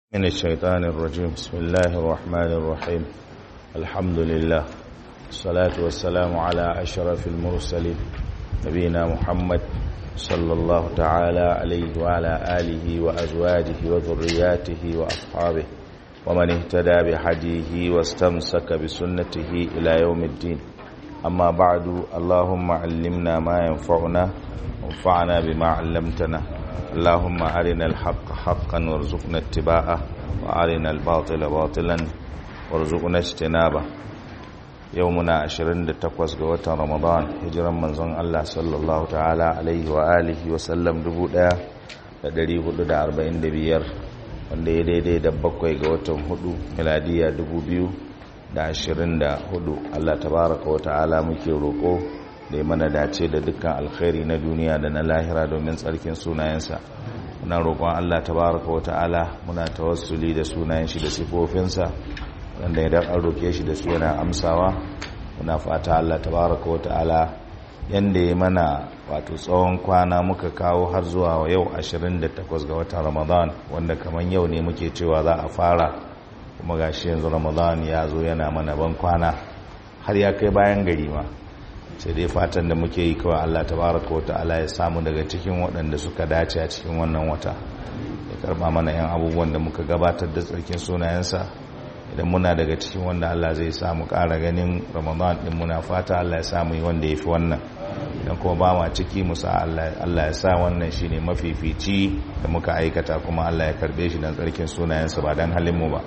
من الشيطان الرجيم بسم الله الرحمن الرحيم الحمد لله الصلاة والسلام على أشرف المرسلين نبينا محمد صلى الله تعالى عليه وعلى آله وأزواجه وذرياته وأصحابه ومن اهتدى بحديه واستمسك بسنته إلى يوم الدين أما بعد اللهم علمنا ما ينفعنا وانفعنا بما علمتنا اللهم أرنا الحق حقا وارزقنا اتباعه وأرنا الباطل باطلا وارزقنا اجتنابه يومنا 28 ga watan Ramadan hijiran manzon Allah sallallahu ta'ala alaihi wa alihi wa sallam 1445 wanda ya daidai da bakwai ga watan hudu miladiya 2024 Allah tabaraka wa ta'ala muke roko da ya mana dace da dukkan alkhairi na duniya da na lahira domin tsarkin sunayensa muna roƙon Allah tabaraka wa ta'ala muna tawassuli da sunayen shi da sifofinsa wanda idan an roƙe shi da su yana amsawa muna fata Allah tabaraka wa ta'ala yanda ya mana wato tsawon kwana muka kawo har zuwa yau 28 ga watan Ramadan wanda kaman yau ne muke cewa za a fara kuma gashi yanzu Ramadan ya zo yana mana ban kwana har ya kai bayan gari ma sai dai fatan da muke yi kawai Allah tabaraka wa ta'ala ya samu daga cikin waɗanda suka dace a cikin wannan wata ya karba mana yan abubuwan da muka gabatar da tsarkin sunayensa idan muna daga cikin wanda Allah zai samu ƙara ganin Ramadan din muna fata Allah ya samu yi wanda yafi wannan idan kuma ba ma ciki musa Allah ya sa wannan shine mafifici da muka aikata kuma Allah ya karbe shi dan tsarkin sunayensa ba dan halin mu ba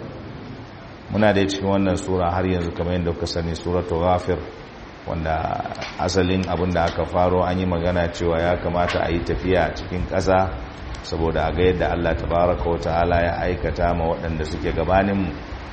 muna da cikin wannan sura har yanzu kamar yadda kuka sani suratul ghafir wanda asalin abin da aka faro an yi magana cewa ya kamata a yi tafiya cikin ƙasa saboda a ga yadda Allah tabaraka wa ta'ala ya aikata ma waɗanda suke gabaninmu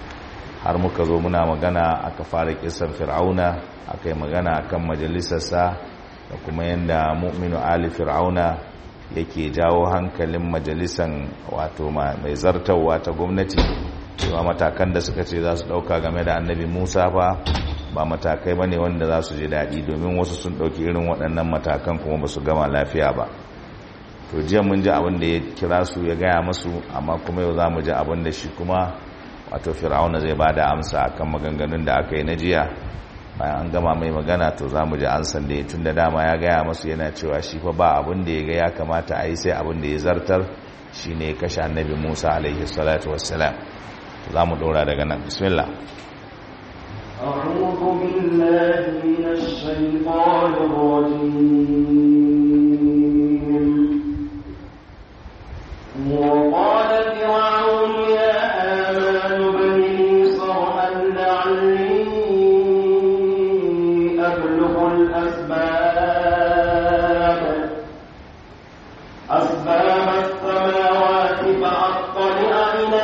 har muka zo muna magana aka fara kisan fir'auna aka yi magana kan majalisarsa da kuma yadda mu'minu ali fir'auna yake jawo hankalin majalisan wato mai zartarwa ta gwamnati cewa matakan da suka ce za su ɗauka game da annabi musa fa ba matakai ba ne wanda za su je daɗi domin wasu sun ɗauki irin waɗannan matakan kuma ba su gama lafiya ba to jiya mun ji abin da ya kira su ya gaya masu amma kuma yau za mu ji abin da shi kuma wato fir'auna zai ba da amsa akan maganganun da aka yi na jiya bayan an gama mai magana to za mu ji ansan da ya tun da dama ya gaya masu yana cewa shi fa ba abin da ya ga ya kamata a yi sai abin da ya zartar shi ne ya kashe annabi musa alaihi salatu wassalam za mu ɗora daga nan bismillah أعوذ بالله من الشيطان الرجيم وقال فرعون يا آمان بن لي صرحا لعلي أبلغ الأسباب أسباب السماوات فأطلع إلى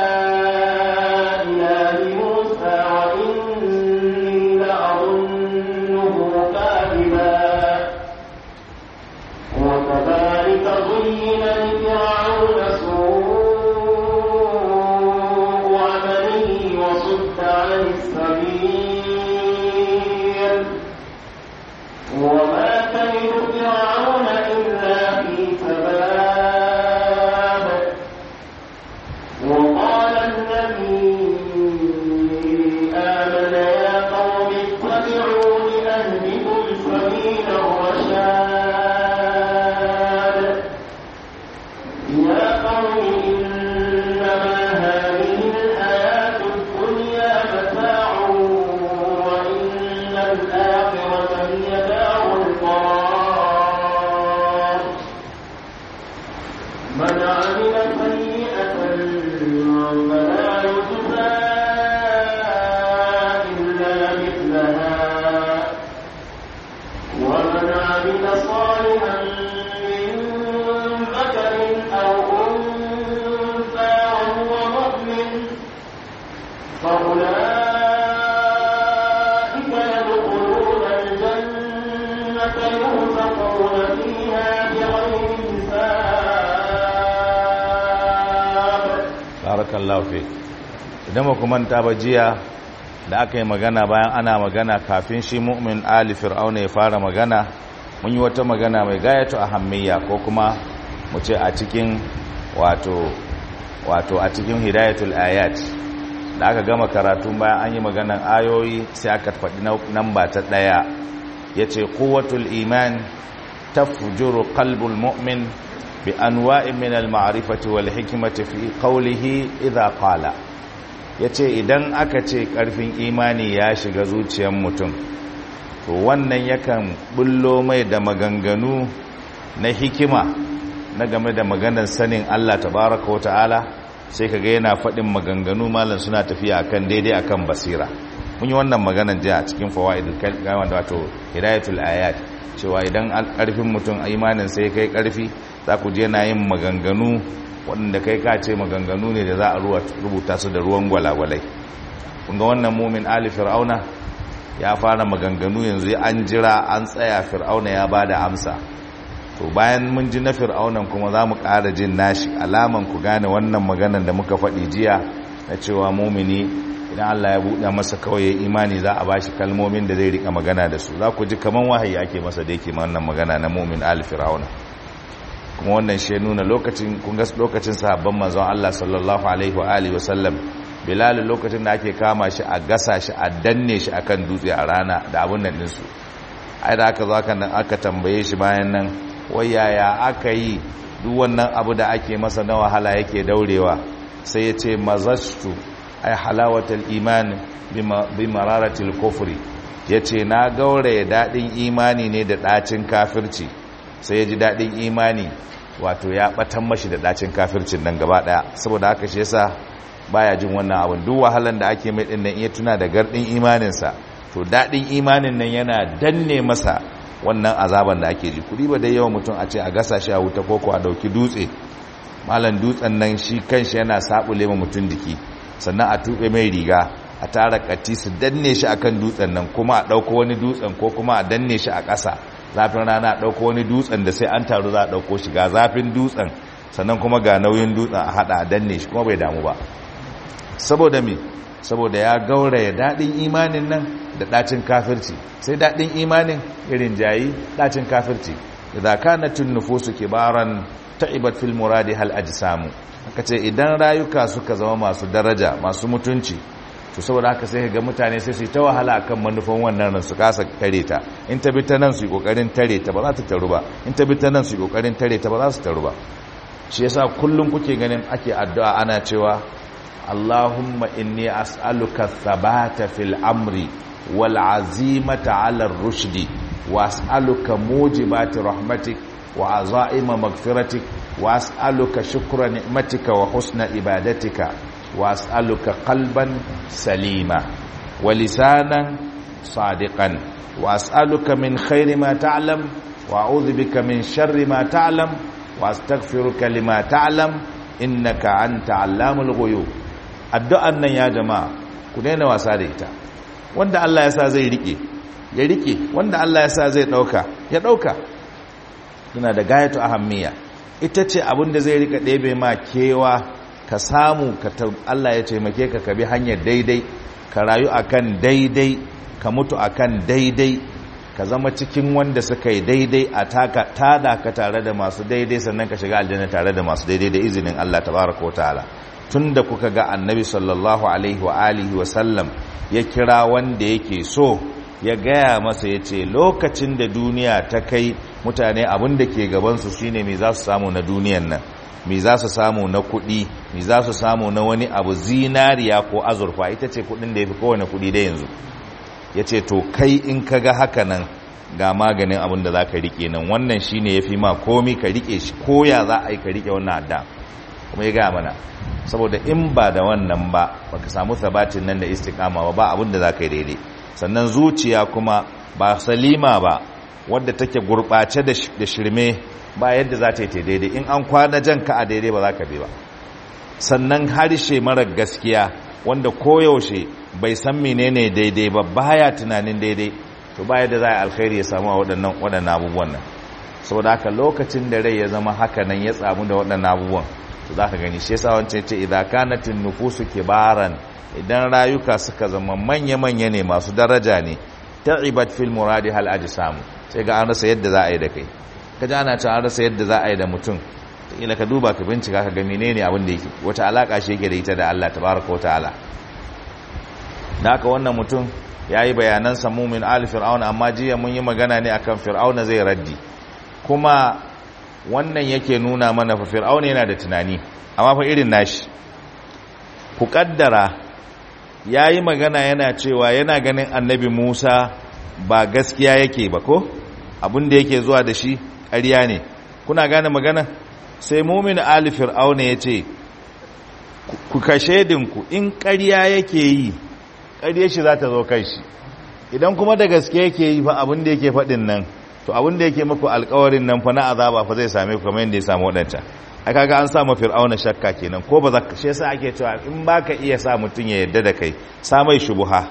barakallahu fi idan ba manta ba jiya da aka yi magana bayan ana magana kafin shi mu'min ali fir'auna ya fara magana mun yi wata magana mai gayatu ahammiya ko kuma mu ce a cikin wato wato a cikin hidayatul ayat da aka gama karatu bayan an yi maganan ayoyi sai aka faɗi namba ta ɗaya ya ce kowatul iman ta fujuru kalbul mu'min bi anwa'in min al-ma'rifati wal hikmati fi qawlihi idha qala yace idan aka ce karfin imani ya shiga zuciyar mutum to wannan yakan bullo mai da maganganu na hikima na game da maganar sanin Allah tabaraka wa ta'ala sai kaga yana faɗin maganganu malam suna tafiya akan daidai akan basira mun yi wannan maganar jiya a cikin fawaidul kalma da wato hidayatul ayat cewa idan karfin mutum imanin sai kai karfi za ku je na yin maganganu waɗanda kai ka ce maganganu ne da za a rubuta su da ruwan gwalagwalai kunga wannan mumin ali fir'auna ya fara maganganu yanzu an jira an tsaya fir'auna ya ba da amsa to bayan mun ji na fir'aunan kuma za mu ƙara jin nashi alaman ku gane wannan maganan da muka faɗi jiya na cewa mumini idan allah ya buɗe masa kawai imani za a ba shi kalmomin da zai riƙa magana da su za ku ji kaman wahayi ake masa da yake wannan magana na mumin ali fir'auna kuma wannan shi nuna lokacin kunga lokacin sahabban manzon Allah sallallahu alaihi wa alihi wasallam Bilal lokacin da ake kama shi a gasa shi a danne shi akan dutse a rana da abun nan din su ai da aka zo aka nan aka tambaye shi bayan nan wai yaya aka yi duk wannan abu da ake masa na wahala yake daurewa sai ya ce mazashtu ai halawatul iman bi mararatil kufri yace na gauraya dadin imani ne da dacin kafirci sai ya ji daɗin imani wato ya ɓatan mashi da ɗacin kafircin nan gaba ɗaya saboda haka shi yasa baya jin wannan abin duk wahalan da ake mai ɗinnan iya tuna da gardin imaninsa to daɗin imanin nan yana danne masa wannan azaban da ake ji kuɗi ba dai yawan mutum a ce a gasa shi a wuta koko a ɗauki dutse malam dutsen nan shi kanshi yana saɓule ma mutum jiki sannan a tuɓe mai riga a tara kati su danne shi akan dutsen nan kuma a ɗauko wani dutsen ko kuma a danne shi a ƙasa zafin rana ɗauko wani dutsen da sai an taru za a ɗauko shi ga zafin dutsen sannan kuma ga nauyin dutsen a haɗa a danne shi kuma bai damu ba saboda me saboda ya gauraya daɗin imanin nan da ɗacin kafirci sai daɗin imanin irin jayi ɗacin kafirci idza kanatun nufusu kibaran ta'ibat fil muradi hal ajsamu aka ce idan rayuka suka zama masu daraja masu mutunci to saboda haka sai ga mutane sai su yi ta wahala akan manufan wannan ran su kasa tare ta in ta bi ta nan su yi kokarin tare ta ba za ta taru ba in ta bi ta nan su yi kokarin tare ta ba za su taru ba shi yasa kullum kuke ganin ake addu'a ana cewa Allahumma inni as'aluka thabata fil amri wal azimata 'ala ar-rushdi wa as'aluka mujibati rahmatik wa azaima maghfiratik wa as'aluka shukra ni'matika wa husna ibadatika واسالك قلبا سليما ولسانا صادقا واسالك من خير ما تعلم واعوذ بك من شر ما تعلم واستغفرك لما تعلم انك انت علام الغيوب addu'an nan ya jama'a ku daina wasa da ita wanda Allah ya sa zai rike ya rike wanda Allah ya sa zai dauka ya dauka yana da gayatu ahammiya ita ce abin da zai rika ɗebe ma kewa ka samu ka Allah ya taimake ka ka bi hanyar daidai ka rayu akan daidai ka mutu akan daidai ka zama cikin wanda suka yi daidai a taka tada ka tare da masu daidai sannan ka shiga aljanna tare da masu daidai da izinin Allah tabaraka wataala tunda kuka ga annabi sallallahu alaihi wa alihi wa sallam ya kira wanda yake so ya gaya masa ya ce lokacin da duniya ta kai mutane abin da ke gabansu shine me za su samu na duniyan nan me za su samu na kuɗi me za su samu na wani abu zinariya ko azurfa ita ce kuɗin da ya fi kowane kuɗi da yanzu ya ce to kai in ka ga haka nan ga maganin abin da za ka riƙe nan wannan shi ne ya fi ma komi ka riƙe shi koya za a yi ka riƙe wannan adda kuma ya gaya mana saboda in ba da wannan ba ba ka samu sabatin nan da istikama ba ba abin da za ka yi daidai sannan zuciya kuma ba salima ba wadda take gurɓace da shirme ba yadda za ta yi ta daidai in an kwana jan ka a daidai ba za ka bi ba sannan harshe marar gaskiya wanda koyaushe bai san menene daidai ba baya tunanin daidai to ba yadda za a alkhairi ya samu a waɗannan waɗannan abubuwan nan saboda haka lokacin da rai ya zama haka nan ya tsamu da waɗannan abubuwan to za ka gani shi yasa wancan ce idan kanatin nufusu kibaran idan rayuka suka zama manya-manya ne masu daraja ne ta'ibat fil muradi hal samu sai ga an rasa yadda za a yi da kai ka ji ana ta an rasa yadda za a yi da mutum ila ka duba ka bincika ka ga menene abin da yake wata alaka shi yake da ita da Allah tabaraka wa ta'ala da haka wannan mutum yayi bayanan samu min ali fir'auna amma jiya mun yi magana ne akan fir'auna zai raddi kuma wannan yake nuna mana fa fir'auna yana da tunani amma fa irin nashi ku kaddara yayi magana yana cewa yana ganin annabi Musa ba gaskiya yake ba ko abin da yake zuwa da shi ƙarya ne kuna gane magana sai mumin ali fir'auna ya ce ku kashe dinku in ƙarya yake yi ƙarya shi za ta zo kai shi idan kuma da gaske yake yi fa abin da yake faɗin nan to abin da yake muku alƙawarin nan fa na azaba fa zai same ku kamar yadda ya samu waɗancan a kaga an samu fir'auna shakka kenan ko ba za ka shi yasa ake cewa in baka iya sa mutum ya yarda da kai sa mai shubuha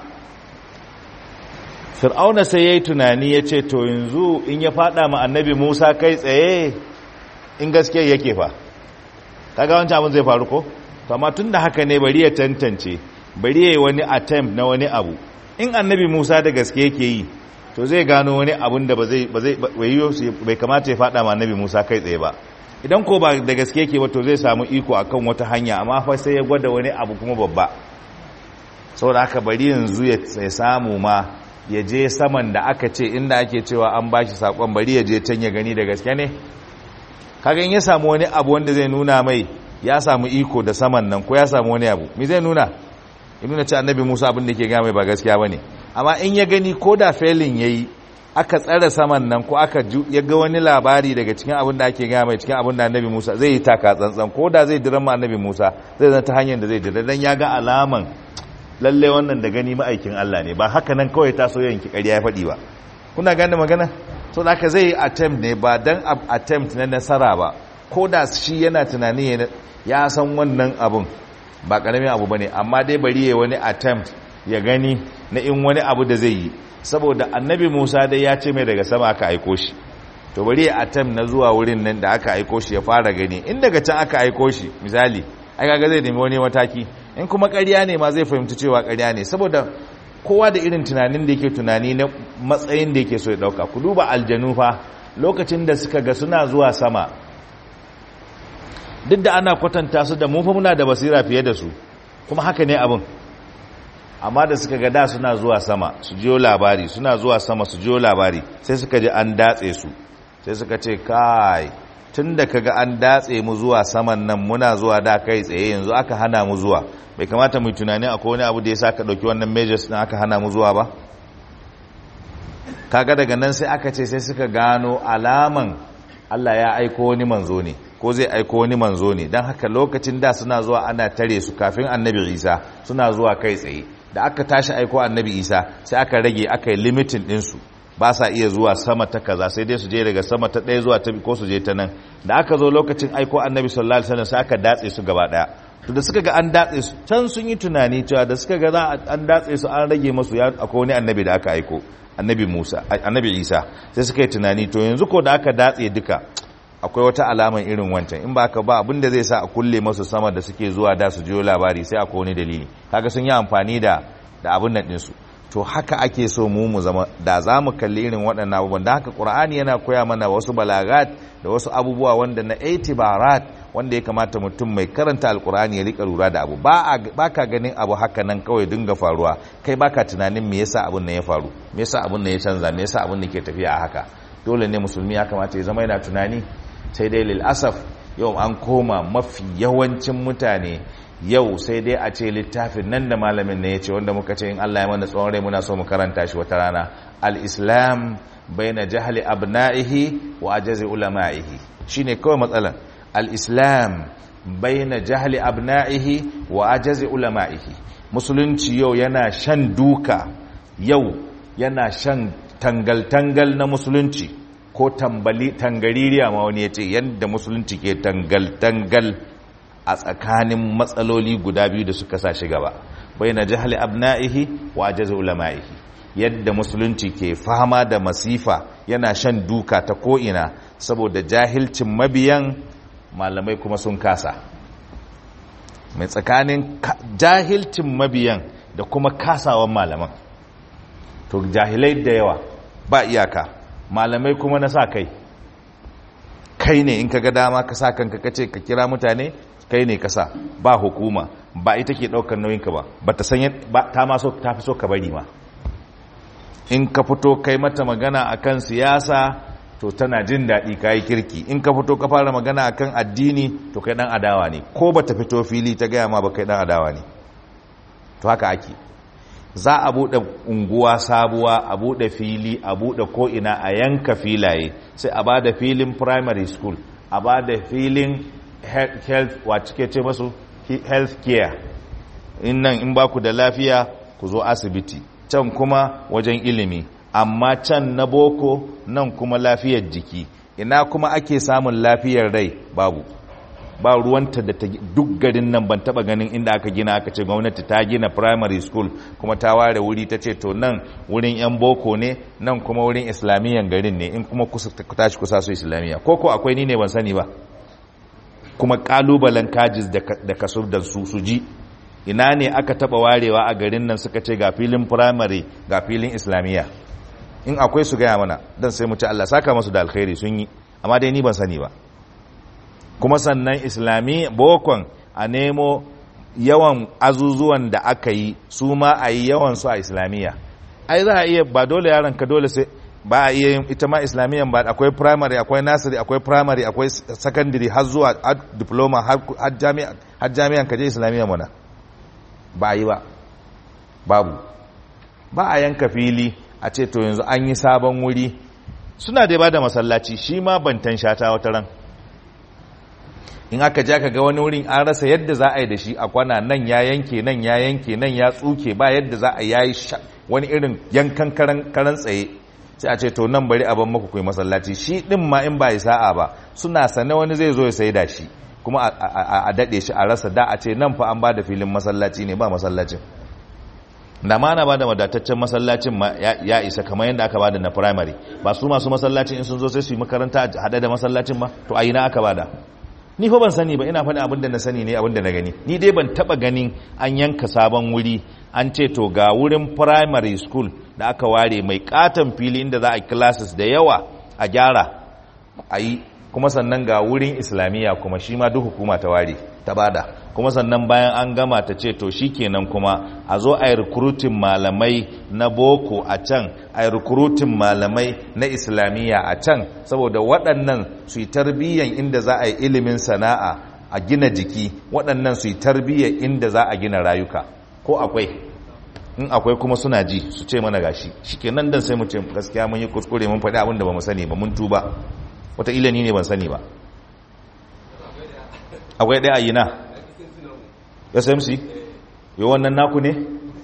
fir'auna sai yayi tunani ya ce to yanzu in ya fada ma annabi Musa kai tsaye in gaske yake fa kaga wancan abin zai faru ko to amma tunda haka ne bari ya tantance bari yayi wani attempt na wani abu in annabi Musa da gaske yake yi to zai gano wani abun da ba zai ba zai bai kamata ya fada ma annabi Musa kai tsaye ba idan ko ba da gaske yake ba to zai samu iko akan wata hanya amma fa sai ya gwada wani abu kuma babba saboda haka bari yanzu ya samu ma ya je saman da aka ce inda ake cewa an bashi sakon bari ya je can ya gani da gaske ne kagan ya samu wani abu wanda zai nuna mai ya samu iko da saman nan ko ya samu wani abu me zai nuna ya nuna ce annabi Musa abin da ke ga mai ba gaskiya bane amma in ya gani ko da felin yayi aka tsare saman nan ko aka ya ga wani labari daga cikin abin da ake gaya mai cikin abin da annabi Musa zai yi taka tsantsan ko da zai diran ma annabi Musa zai zanta hanyar da zai dira dan ya ga alaman lalle wannan da gani ma'aikin Allah ne ba haka nan kawai ta so yanki ƙarya ya faɗi ba kuna gane magana so da haka zai yi attempt ne ba dan attempt na nasara ba ko da shi yana tunani ya san wannan abun ba karamin abu bane amma dai bari ya wani attempt ya gani na in wani abu da zai yi saboda annabi Musa dai ya ce mai daga sama aka aiko shi to bari ya attempt na zuwa wurin nan da aka aiko shi ya fara gani in daga can aka aiko shi misali ai kaga zai nemi wani mataki in kuma ƙarya ne ma zai fahimci cewa ƙarya ne saboda kowa da irin tunanin da yake tunani na matsayin da yake so ya dauka ku duba aljanu fa lokacin da suka ga suna zuwa sama duk da ana kwatanta su da mu fa muna da basira fiye da su kuma haka ne abin amma da suka ga da suna zuwa sama su jiyo labari suna zuwa sama su jiyo labari sai suka ji an datse su sai suka ce kai tun da kaga an datse mu zuwa saman nan muna zuwa da kai tsaye yanzu aka hana mu zuwa bai kamata mu tunani akwai wani abu da ya sa ka ɗauki wannan measures din aka hana mu zuwa ba kaga daga nan sai aka ce sai suka gano alaman Allah ya aiko wani manzo ne ko zai aiko wani manzo ne don haka lokacin da suna zuwa ana tare su kafin annabi isa suna zuwa kai tsaye da aka tashi aiko annabi isa sai aka rage aka yi limitin ɗinsu ba sa iya zuwa sama ta kaza sai dai su je daga sama ta ɗaya zuwa ta ko su je ta nan da aka zo lokacin aiko annabi sallallahu alaihi wasallam sai aka datse su gaba ɗaya to da suka ga an datse su can sun yi tunani cewa da suka ga za an datse su an rage masu ya akwai wani annabi da aka aiko annabi Musa annabi Isa sai suka yi tunani to yanzu ko da aka datse duka akwai wata alaman irin wancan in ba ka ba abin da zai sa a kulle masu sama da suke zuwa da su jiyo labari sai akwai wani dalili kaga sun yi amfani da da abin nan ɗinsu to haka ake so mu mu zama da za mu kalli irin waɗannan abubuwan da haka ƙur'ani yana koya mana wasu balagat da wasu abubuwa wanda na itibarat wanda ya kamata mutum mai karanta alƙur'ani ya rika lura da abu ba ka ganin abu haka nan kawai dinga faruwa kai baka tunanin me yasa abun nan ya faru me yasa abun nan ya canza me yasa abun nan ke tafiya a haka dole ne musulmi ya kamata ya zama yana tunani sai dai lil asaf yau an koma mafi yawancin mutane yau sai dai a ce littafin nan da malamin ne ya ce wanda muka ce in Allah ya mana tsawon rai muna so mu karanta shi wata rana al-islam baina jahli abna'ihi wa ajazi ulama'ihi shine kawai matsalan al-islam baina jahli abna'ihi wa ajazi ulama'ihi musulunci yau yana shan duka yau yana shan tangal-tangal na musulunci ko tambali tangaririya ma wani ya ce yadda musulunci ke tangal-tangal a tsakanin matsaloli guda biyu da suka sa shi gaba bai na jihali abna'ihi wa ajazi ulama'ihi yadda musulunci ke fama da masifa yana shan duka ta ko'ina saboda jahilcin mabiyan malamai kuma sun kasa mai tsakanin jahilcin mabiyan da kuma kasawan malaman to jahilai da yawa ba iyaka malamai kuma na sa kai kai ne in ka ga dama ka sa kanka ka ce ka kira mutane kai ne ka sa ba hukuma ba ita ke ɗaukar nauyinka ba ba ta sanya ba ta ma so ta fi so ka bari ma in ka fito kai mata magana akan siyasa to tana jin daɗi ka yi kirki in ka fito ka fara magana akan addini to kai ɗan adawa ne ko ba ta fito fili ta gaya ma ba kai ɗan adawa ne to haka ake za a buɗe unguwa sabuwa a buɗe fili a buɗe ko'ina a yanka filaye sai a ba da filin primary school a ba da filin health wacce ce masu health care in nan in ba ku da lafiya ku zo asibiti can kuma wajen ilimi amma can na boko nan kuma lafiyar jiki ina kuma ake samun lafiyar rai babu ba ruwanta da ta duk garin nan ban taba ganin inda aka gina aka ce gwamnati ta gina primary school kuma ta ware wuri ta ce to nan wurin yan boko ne nan kuma wurin islamiyyan garin ne in kuma kusa tashi kusa su islamiyya ko ko akwai ni ne ban sani ba kuma kalubalen kajis da kaso da su su ji ina ne aka taba warewa a garin nan suka ce ga filin primary ga filin islamiyya in akwai su gaya mana dan sai mu ci Allah saka masu da alkhairi sun yi amma dai ni ban sani ba kuma sannan islami bokon a nemo yawan azuzuwan da aka yi su ma a yi yawan su a islamiyya ai za a iya ba dole yaron ka dole sai ba a iya yin ita ma islamiyyan ba akwai primary akwai nursery akwai primary akwai secondary har zuwa diploma har jami'an ka je islamiyyan mana ba a yi ba babu ba a yanka fili a ce to yanzu an yi sabon wuri suna da ba da masallaci shi ma bantan shata wata ran in aka ja ka ga wani wurin an rasa yadda za a yi da shi a kwana nan ya yanke nan ya yanke nan ya tsuke ba yadda za a yayi wani irin yankan karan tsaye sai a ce to nan bari a ban maku kai masallaci shi din ma in ba ya sa'a ba suna sane wani zai zo ya sai da shi kuma a dade shi a rasa da a ce nan fa an ba da filin masallaci ne ba masallacin da ma na ba da wadataccen masallacin ma ya isa kamar yadda aka ba da na primary ba su masu masallacin in sun zo sai su yi makaranta hada da masallacin ba to a ina aka ba da ni fa ban sani ba ina faɗi abin da na sani ne abin da na gani ni dai ban taɓa ganin an yanka sabon wuri an ce to ga wurin primary school da aka ware mai katon fili inda za a classes da yawa a gyara a yi kuma sannan ga wurin islamiyya kuma shi ma duk hukuma ta ware ta bada kuma sannan bayan an gama ta ce to shi kenan kuma a zo a yi rikrutin malamai na boko a can a yi rikrutin malamai na islamiyya a can saboda waɗannan su yi tarbiyyan inda za a yi ilimin sana'a a gina jiki waɗannan su yi tarbiyyan inda za a gina rayuka ko akwai in akwai kuma suna ji su ce mana gashi shi kenan dan sai mu ce gaskiya mun yi kuskure mun faɗi abin da ba mu sani ba mun tuba wataƙila ni ne ban sani ba akwai ɗaya a yi na smc yi wannan naku ne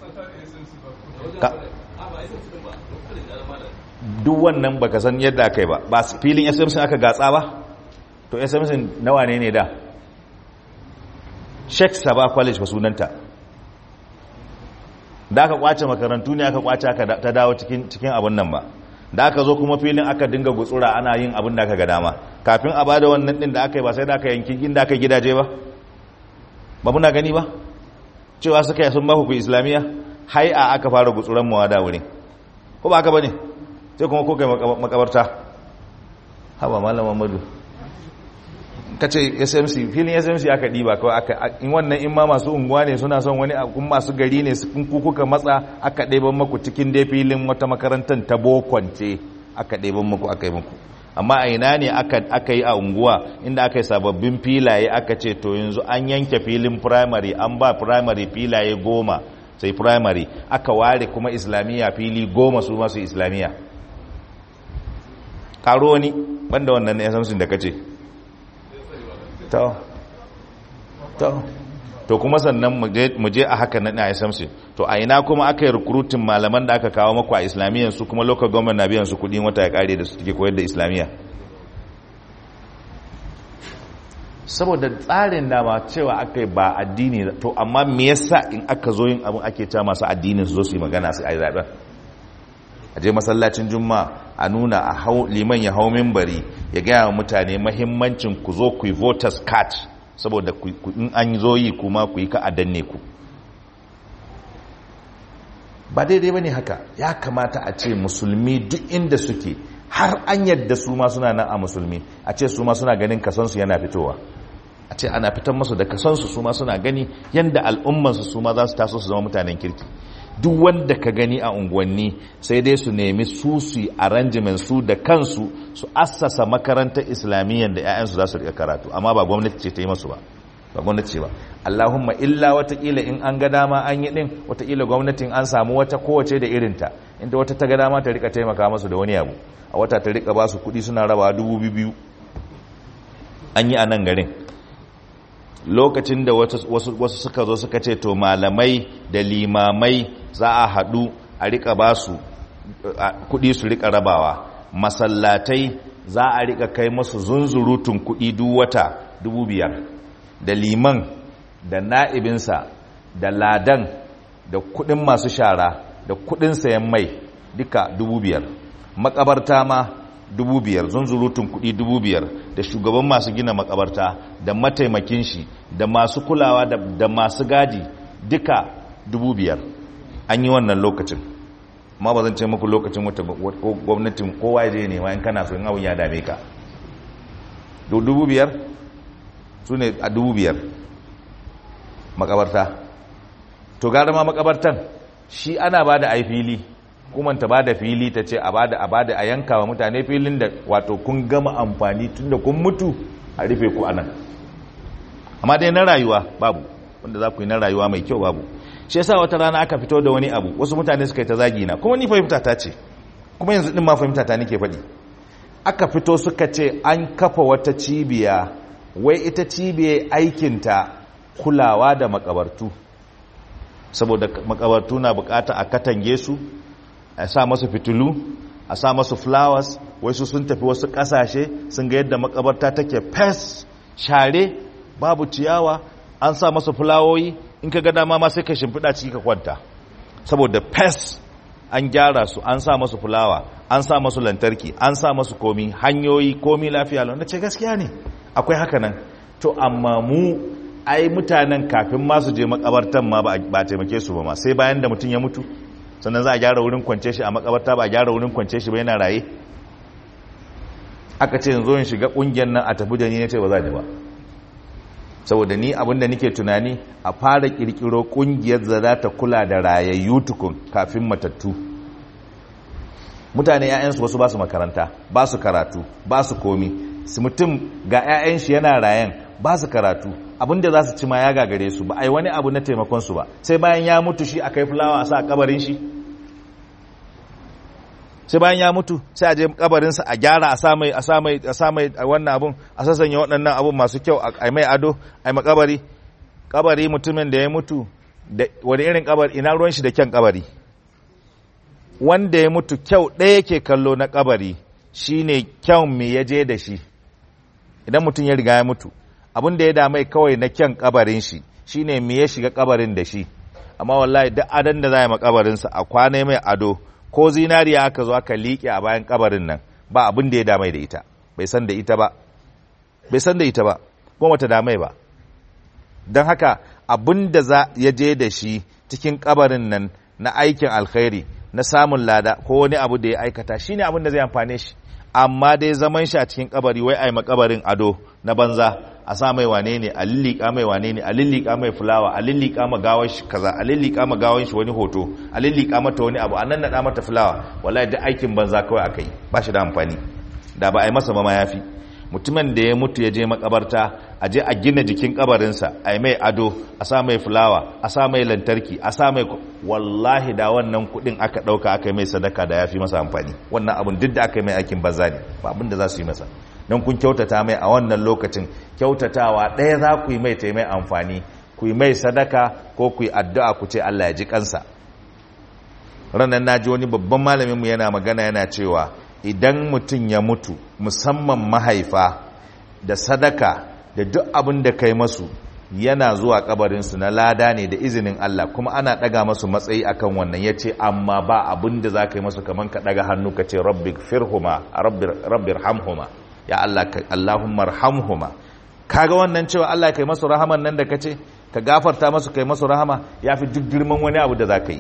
duk wannan baka san yadda aka yi ba ba filin smc aka gatsa ba to smc nawa ne ne da sheikh saba college ba sunanta da aka kwace makarantu ne aka kwace aka ta dawo cikin abin nan ba da aka zo kuma filin aka dinga gutsura ana yin abin da aka ga dama kafin a bada wannan din da aka yi ba sai da aka yanki inda aka gidaje ba ba muna gani ba cewa suka yi sun ba ku islamiyya hai a aka fara gutsuran mawa da wurin ko ba aka bane sai kuma ko kai makabarta haba malam Muhammadu kace SMC filin SMC aka diba kawai aka in wannan in ma masu unguwa ne suna son wani kun masu gari ne kun kuka matsa aka ɗeban maku cikin dai filin wata makarantar ta bokwance aka ɗeban maku aka yi maku amma a ina ne aka yi a unguwa inda aka yi sababbin filaye aka ce to yanzu an yanke filin primary an ba primary filaye goma sai primary aka ware kuma islamiyya fili goma su masu islamiyya karo wani banda wannan na yasamsin da kace to to to kuma sannan mu je a haka na yasamsin to a ina kuma aka yi recruiting malaman da aka kawo maku a islamiyyan su kuma local government na biyan su kudi wata ya kare da su take koyar da islamiyya saboda tsarin dama cewa aka yi ba addini to amma me yasa in aka zo yin abin ake cewa masu addinin su zo su yi magana su a yi zaben a je masallacin juma'a a nuna a hau liman ya hau mimbari ya gaya wa mutane mahimmancin ku zo ku yi voters card saboda in an zo yi kuma ku yi ka a danne ku ba daidai ba ne haka ya kamata a ce musulmi duk inda suke har an yadda su ma suna nan a musulmi a ce su ma suna ganin kasansu yana fitowa a ce ana fitan masu da kasansu su ma suna gani yadda al'ummansu su ma za su taso su zama mutanen kirki duk wanda ka gani a unguwanni sai dai su nemi su su arrangement su da kansu su assasa makarantar islamiyyar da 'ya'yansu za su rika karatu amma ba gwamnati ce ta yi masu ba ba gwamnati ce ba allahumma illa watakila in an ga dama an yi din watakila gwamnatin an samu wata kowace da irinta inda wata ta ga dama ta rika taimaka masu da wani abu a wata ta rika ba su kudi suna raba dubu biyu an yi a nan garin lokacin da wasu suka zo suka ce to malamai da limamai za a haɗu a rika ba su kudi su rika rabawa masallatai za a rika kai masu zunzurutun kudi duk wata dubu biyar da liman da na'ibinsa da ladan da kudin masu shara da kudin sayan mai duka dubu biyar makabarta ma dubu biyar zunzurutun kudi dubu biyar da shugaban masu gina makabarta da mataimakin shi da masu kulawa da masu gadi duka dubu biyar an yi wannan lokacin ma ba zan ce muku lokacin wata gwamnatin kowa ya je nema in kana so in abin ya dame ka dubu biyar su ne a dubu biyar makabarta to gara ma makabartan shi ana ba da ai fili kuma ta ba da fili ta ce a ba da a ba da a yanka wa mutane filin da wato kun gama amfani tun da kun mutu a rufe ku anan amma dai na rayuwa babu wanda za ku yi na rayuwa mai kyau babu shi yasa wata rana aka fito da wani abu wasu mutane suka yi ta zagi na kuma ni fahimta ta ce kuma yanzu din ma fahimta ta nake faɗi aka fito suka ce an kafa wata cibiya wai ita cibiyar aikinta kulawa da makabartu saboda makabartu na bukata a katange su a sa masu fitilu a sa masu flowers wai su sun tafi wasu kasashe sun ga yadda makabarta take fes share babu ciyawa an sa masu fulawoyi in ka ga dama ma sai ka shimfiɗa ciki ka kwanta saboda fes an gyara su an sa masu fulawa an sa masu lantarki an sa masu komi hanyoyi komi lafiya lau na ce gaskiya ne akwai haka nan to amma mu ai mutanen kafin masu je makabartan ma ba taimake su ba ma sai bayan da mutum ya mutu sannan za a gyara wurin kwance shi a makabarta ba a gyara wurin kwance shi ba yana raye aka ce yanzu in shiga kungiyar nan a tafi da ni ce ba za ni ba saboda ni abinda nake tunani a fara kirkiro kungiyar da za ta kula da rayayyu tukun kafin matattu mutane 'ya'yansu wasu ba su makaranta ba su karatu ba su komi su mutum ga 'ya'yan shi yana rayan ba su karatu abinda za su ci ma ya gagare su ba a yi wani abu na taimakon su ba sai bayan ya mutu shi a kai fulawa a sa a kabarin shi sai bayan ya mutu sai a je kabarinsa a gyara a sa mai a sa mai a sa mai wannan abun a sassanya waɗannan abun masu kyau a mai ado a mai kabari kabari mutumin da ya mutu da wani irin kabari ina ruwan shi da kyan kabari wanda ya mutu kyau ɗaya yake kallo na kabari shine kyau me ya je da shi idan mutum ya riga ya mutu abin da ya damai kawai na kyan kabarin shi shine me ya shiga kabarin da shi amma wallahi duk adan da za a yi makabarinsa a kwana mai ado ko zinariya aka zo aka liƙe a bayan kabarin nan ba abin da ya damai da ita bai san da ita ba bai san da ita ba kuma wata damai ba don haka abin da za ya je da shi cikin kabarin nan na aikin alkhairi na samun lada ko wani abu da ya aikata shine abin da zai amfane shi amma dai zaman shi a cikin kabari wai ai makabarin ado na banza a sa mai wane ne a lillika mai wane ne a lillika mai fulawa a lillika ma gawar shi kaza a lillika ma gawar shi wani hoto a lillika mata wani abu a nan nada mata fulawa wallahi duk aikin banza kawai akai ba shi da amfani da ba a yi masa ba ma yafi mutumin da ya mutu ya je makabarta a je a gina jikin kabarinsa a yi mai ado a sa mai fulawa a sa mai lantarki a sa mai wallahi da wannan kudin aka dauka aka yi mai sadaka da ya fi masa amfani wannan abin duk da aka yi mai aikin banza ne ba abin da za su yi masa don kun kyautata mai a wannan lokacin kyautatawa ɗaya za ku yi mai ta mai amfani ku yi mai sadaka ko ku yi addu'a ku ce Allah ya ji kansa ranar na ji wani babban malaminmu yana magana yana cewa idan mutum ya mutu musamman mahaifa da sadaka da duk abin da kai masu yana zuwa kabarinsu na lada ne da izinin Allah kuma ana daga masu matsayi akan wannan ya ce amma ba abin da za ka yi masu kamar ka daga hannu ka ce rabbi firhuma rabbi hamhuma ya Allah Allahumma rahamhuma kaga wannan cewa Allah kai masu rahaman nan da kace ka gafarta masu kai masu rahama yafi duk girman wani abu da za ka yi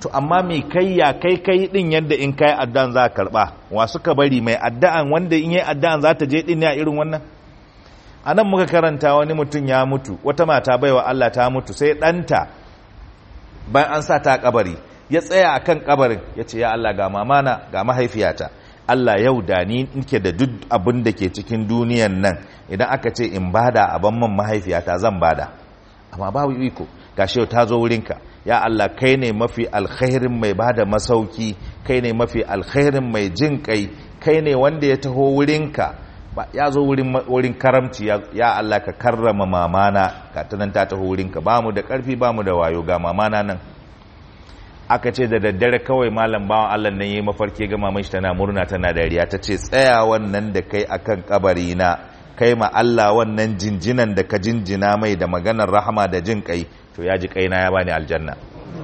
to amma mai kai ya kai kai din yadda in kai addu'an za ka karba wa suka bari mai addu'an wanda in yi addu'an za ta je din ne a irin wannan a nan muka karanta wani mutum ya mutu wata mata baiwa Allah ta mutu sai ɗanta bayan an sa ta kabari ya tsaya a kan kabarin ya ce ya Allah ga mamana ga mahaifiyata Allah yau da ni nke da duk abin da ke cikin duniyan nan idan aka ce in bada a ban man mahaifiyata zan bada amma babu iko gashi yau ta zo wurinka ya Allah kai ne mafi alkhairin mai bada masauki kai ne mafi alkhairin mai jin kai kai ne wanda ya taho wurinka ba ya zo wurin wurin karamci ya, ya Allah ka karrama mamana ka tunan ta taho wurinka ba mu da karfi ba mu da wayo ga mamana nan aka ce da daddare kawai malam bawan Allah nan yayi mafarki ga maman shi tana murna tana dariya ta ce tsaya wannan da kai akan kabari na kai ma Allah wannan jinjinan da ka jinjina mai da maganar rahama da jin kai to ya ji kaina ya bani aljanna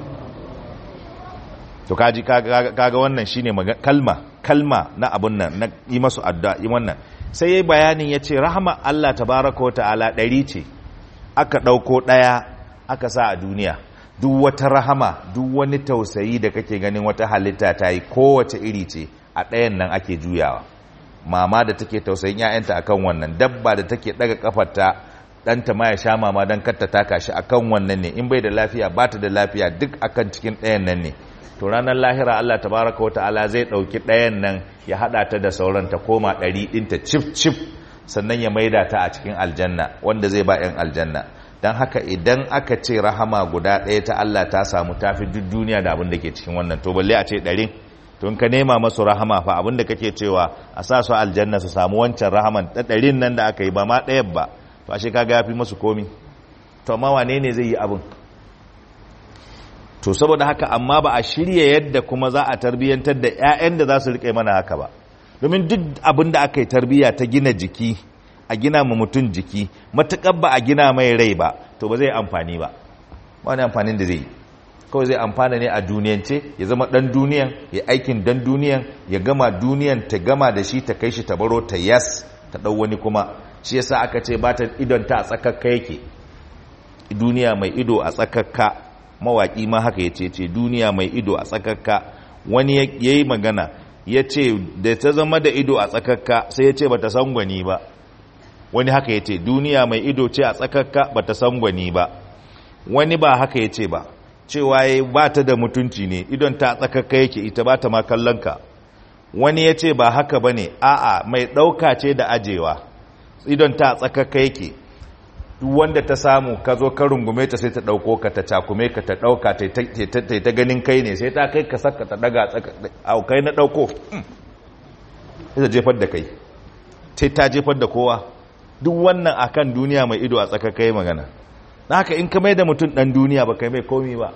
to kaji kaga wannan shine kalma kalma na abun nan na yi masu addu'a yi wannan sai yayi bayanin yace rahama Allah tabaraka wa ta'ala ɗari ce aka ɗauko ɗaya aka sa a duniya duk wata rahama duk wani tausayi da kake ganin wata halitta ta yi kowace iri ce a ɗayan nan ake juyawa mama da take tausayin 'ya'yanta akan wannan dabba da take ɗaga kafarta ɗanta ma ya sha mama don katta taka shi akan wannan ne in bai da lafiya ba ta da lafiya duk akan cikin ɗayan nan ne to ranar lahira Allah tabaraka wa ta'ala zai ɗauki ɗayan nan ya haɗa ta da sauran ta koma ɗari ɗinta cif cif sannan ya maida ta a cikin aljanna wanda zai ba 'yan aljanna don haka idan aka ce rahama guda ɗaya ta Allah ta samu tafi duk duniya da abin da ke cikin wannan to balle a ce ɗarin to in ka nema masu rahama fa abin da kake cewa a sa su aljanna su samu wancan rahaman ɗarin nan da aka yi ba ma ɗayan ba to ashe kaga ya fi masu komi to amma wane ne zai yi abin to saboda haka amma ba a shirya yadda kuma za a tarbiyyantar da 'ya'yan da za su riƙe mana haka ba domin duk abin da aka yi tarbiyya ta gina jiki a gina ma mutum jiki matuƙar ba a gina mai rai ba to ba zai amfani ba ba wani amfanin da zai yi kawai zai amfana ne a duniyance ya zama ɗan duniyan ya aikin dan duniyan ya gama duniyan ta gama da shi ta kai shi ta baro ta yas ta ɗau wani kuma shi yasa aka ce ba ta idon ta a tsakakka yake duniya mai ido a tsakakka mawaƙi ma haka ya ce ce duniya mai ido a tsakakka wani ya yi magana ya ce da ta zama da ido a tsakakka sai ya ce ba ta san gwani ba wani haka ya ce duniya mai ido ce a tsakakka ba ta san gwani ba wani ba haka ya ce ba cewa ya ba ta da mutunci ne idon ta tsakakka yake ita ba ta ma kallonka wani ya ce ba haka ba ne a'a mai ɗauka ce da ajewa idon ta tsakakka yake duk wanda ta samu ka zo ka rungume ta sai ta ɗauko ka ta cakume ka ta ɗauka ta ta ganin kai ne sai ta kai ka saka ta ɗaga a kai na ɗauko sai ta jefar da kai sai ta jefar da kowa duk wannan akan duniya mai ido a tsakakka yi magana na haka in ka mai da mutum ɗan duniya ba kai mai komi ba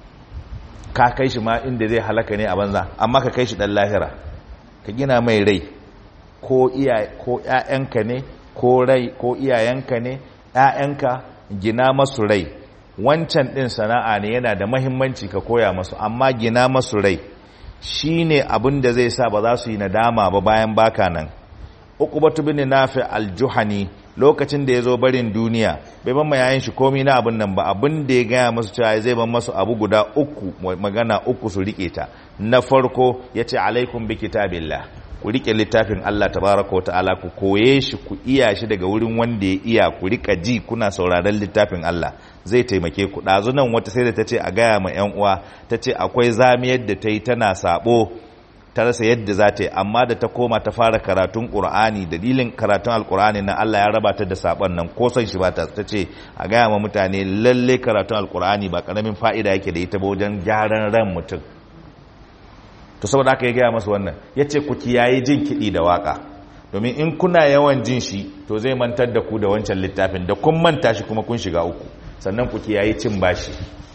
ka kai shi ma inda zai halaka ne a banza amma ka kai shi ɗan lahira ka gina mai rai ko ‘ya'yanka ne ko rai ko iyayenka ne ‘ya'yanka gina masu rai wancan ɗin sana'a ne yana da mahimmanci ka koya masu amma gina masu rai shi ne abin da zai sa ba za su yi nadama ba bayan baka nan uku batu bin nafi aljuhani lokacin da ya zo barin duniya bai ban yayin shi komi na abin nan ba abin da ya gaya masu cewa zai ban masu abu guda uku magana uku su rike ta na farko ya ce alaikum bi kitabillah ku rike littafin Allah tabaraka wa ta'ala ku koye shi ku iya shi daga wurin wanda ya iya ku rika ji kuna sauraron littafin Allah zai taimake ku ɗazu nan wata sai da ta ce a gaya ma yan uwa ta ce akwai zamiyar da ta yi tana sabo ta rasa yadda za ta yi amma da ta koma ta fara karatun ƙur'ani dalilin karatun alƙur'ani na Allah ya raba ta da saɓon nan ko son shi ba ta ta ce a gaya ma mutane lalle karatun alƙur'ani ba ƙaramin fa'ida yake da ita ba wajen gyaran ran mutum to saboda aka yi gaya masu wannan ya ce ku kiyaye jin kiɗi da waƙa domin in kuna yawan jin shi to zai mantar da ku da wancan littafin da kun manta shi kuma kun shiga uku sannan ku kiyaye cin bashi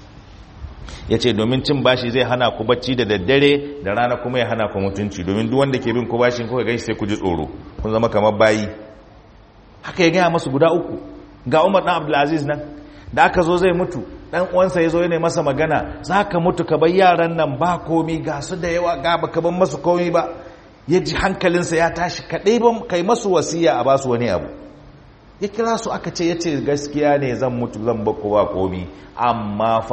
ya ce domin cin bashi zai hana ku bacci da daddare da rana kuma ya hana ku mutunci domin duk wanda ke bin ku bashin kuka gaishe sai ku ji tsoro kun zama kamar bayi haka ya gaya masu guda uku ga umar dan abdulaziz nan da aka zo zai mutu dan uwansa ya zo yana masa magana za ka mutu ka bar yaran nan ba komi ga su da yawa ga baka ban masu komi ba ya ji hankalinsa ya tashi kaɗai ban kai masu wasiya a basu wani abu ya kira su aka ce ya ce gaskiya ne zan mutu zan baku ba komi amma fa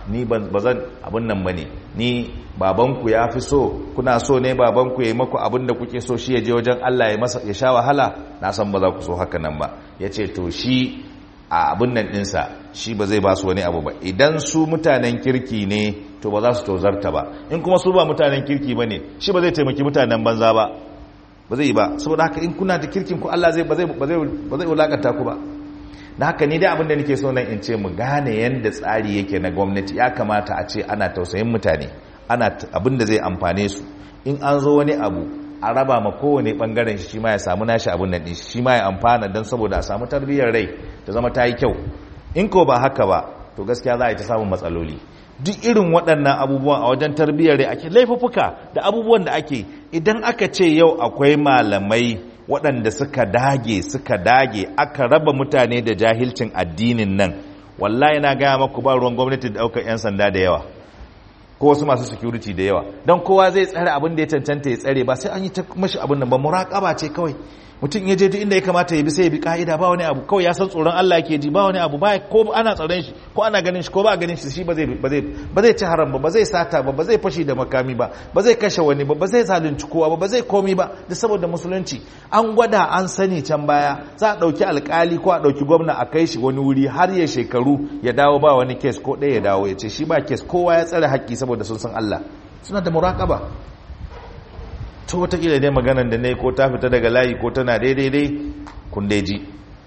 ni ba zan abin nan bane ni babanku ya fi so kuna so ne babanku ya yi maku abin da kuke so shi ya je wajen Allah ya masa ya sha wahala na san ba za ku so haka nan ba ya ce to shi a abin nan ɗinsa shi ba zai ba su wani abu ba idan su mutanen kirki ne to ba za su tozarta ba in kuma su ba mutanen kirki ba ne shi ba zai taimaki mutanen banza ba ba zai yi ba saboda haka in kuna da kirkin ku Allah zai ba zai ba zai wulakanta ku ba da haka ni dai abin da nake so nan in ce mu gane yanda tsari yake na gwamnati ya kamata a ce ana tausayin mutane ana abin da zai amfane su in an zo wani abu a raba ma kowane bangaren shi ma ya samu nashi abin nan din shi ma ya amfana don saboda a samu tarbiyyar rai ta zama ta yi kyau in ko ba haka ba to gaskiya za a yi ta samun matsaloli duk irin waɗannan abubuwan a wajen tarbiyyar rai ake laifuffuka da abubuwan da ake idan aka ce yau akwai malamai waɗanda suka dage suka dage aka raba mutane da jahilcin addinin nan wallahi na gaya maku ba ruwan gwamnati da ɗaukar 'yan sanda da yawa ko wasu masu security da yawa don kowa zai tsare abin da ya cancanta ya tsare ba sai an yi ta mashi abin nan ba muraƙaba ce kawai mutum ya je duk inda ya kamata ya bi sai ya bi ka'ida ba wani abu kawai ya san tsoron Allah yake ji ba wani abu ba ko ana tsaron shi ko ana ganin shi ko ba ganin shi shi ba zai ba zai ba zai ci haram ba ba zai sata ba ba zai fashi da makami ba ba zai kashe wani ba ba zai zalunci kowa ba ba zai komi ba da saboda musulunci an gwada an sani can baya za a dauki alkali ko a dauki gwamna a kai shi wani wuri har ya shekaru ya dawo ba wani kes ko ɗaya ya dawo ya ce shi ba kes kowa ya tsare haƙƙi saboda sun san Allah suna da muraƙaba to watakila dai maganan da ne ko ta fita daga layi ko tana daidai dai kun dai ji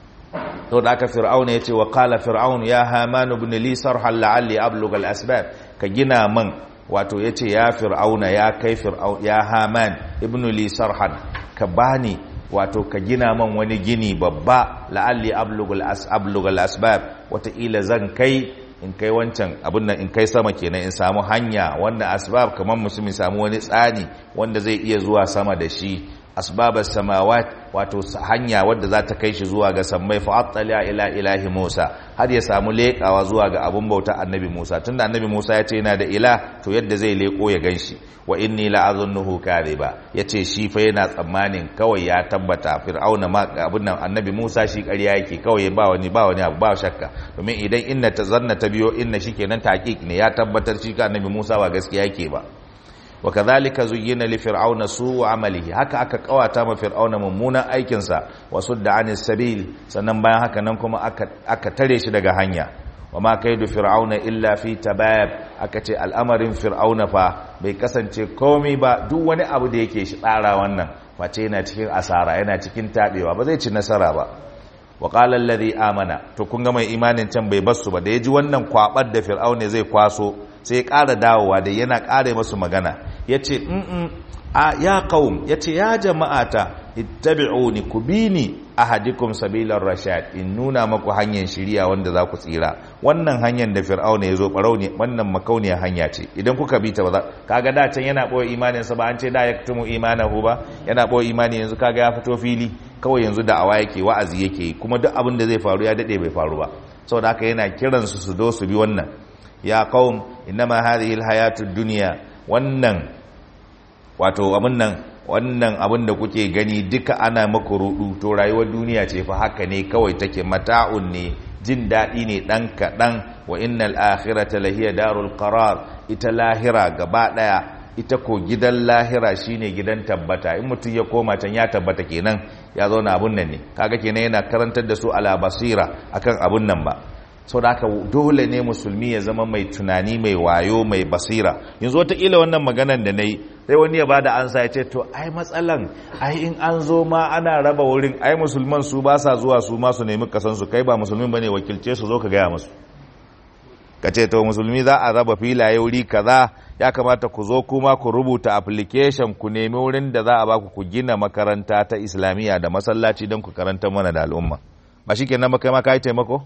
to da aka fir'auna yace wa qala fir'aun ya haman ibn li sarhan la'alli ablugha al-asbab ka gina man wato yace ya fir'auna ya kai fir'aun ya haman ibn li sarhan ka bani wato ka gina man wani gini babba la'alli ablugha al-asbab wataƙila zan kai in kai wancan abin nan in kai sama kenan in samu hanya wanda asbab kamar musulmi samu wani tsani wanda zai iya zuwa sama da shi asbabas samawat wato hanya wadda za ta kai shi zuwa ga sammai fa attala ila ilahi Musa har ya samu leƙawa zuwa ga abun bauta annabi Musa tunda annabi Musa ya ce yana da ila to yadda zai leƙo ya ganshi wa inni la azunnuhu kadhiba yace shi fa yana tsammanin kawai ya tabbata fir'auna ma abun nan annabi Musa shi ƙarya yake kawai ba wani ba wani abu ba shakka domin idan inna tazanna ta biyo inna shikenan taqiq ne ya tabbatar shi ka annabi Musa ba gaskiya yake ba wa kadhalika zuyyina li fir'auna su'u amalihi haka aka kawata ma fir'auna mummunan aikin sa wa sudda anis sabil sannan bayan haka nan kuma aka aka tare shi daga hanya wa ma kaidu fir'auna illa fi tabab aka ce al'amarin fir'auna fa bai kasance komai ba duk wani abu da yake shi tsara wannan face yana cikin asara yana cikin tabewa ba zai ci nasara ba wa qala alladhi amana to kun ga mai imanin can bai basu ba da yaji wannan kwabar da fir'auna zai kwaso sai ya ƙara dawowa da yana ƙara masu magana ya ce a ya ƙaun ya ce ya jama'ata ittabi'uni ku bi ni ahadikum sabilar rashad in nuna maku hanyar shiriya wanda za ku tsira wannan hanyar da fir'auna ya zo ɓarau ne wannan makauniyar hanya ce idan kuka bi ta ba za kaga da can yana ɓoye imaninsa ba an ce da ya tumu imanahu ba yana ɓoye imani yanzu kaga ya fito fili kawai yanzu da awa yake wa'azi yake kuma duk abin da zai faru ya daɗe bai faru ba saboda haka yana kiransu su zo su bi wannan ya qaum innama hadhihi alhayatud dunya wannan wato abin nan wannan abin da kuke gani duka ana maku rudu to rayuwar duniya ce fa haka ne kawai take mata'un ne jin daɗi ne ɗan kaɗan wa innal akhirata lahiya darul qarar ita lahira gaba ɗaya ita ko gidan lahira shine gidan tabbata in mutum ya koma can ya tabbata kenan ya zauna abun nan ne kaga kenan yana karantar da su ala basira akan abun nan ba sau da haka dole ne musulmi ya zama mai tunani mai wayo mai basira yanzu wataƙila wannan maganan da na yi sai wani ya ba da ansa ya ce to ai matsalan ai in an zo ma ana raba wurin ai musulman su ba sa zuwa su ma su nemi kasansu kai ba musulmin ba ne wakilce su zo ka gaya musu ka ce to musulmi za a raba filaye wuri kaza ya kamata ku zo kuma ku rubuta application ku nemi wurin da za a baku ku gina makaranta ta islamiyya da masallaci don ku karanta mana da al'umma ba shi kenan ba kai ma ka yi taimako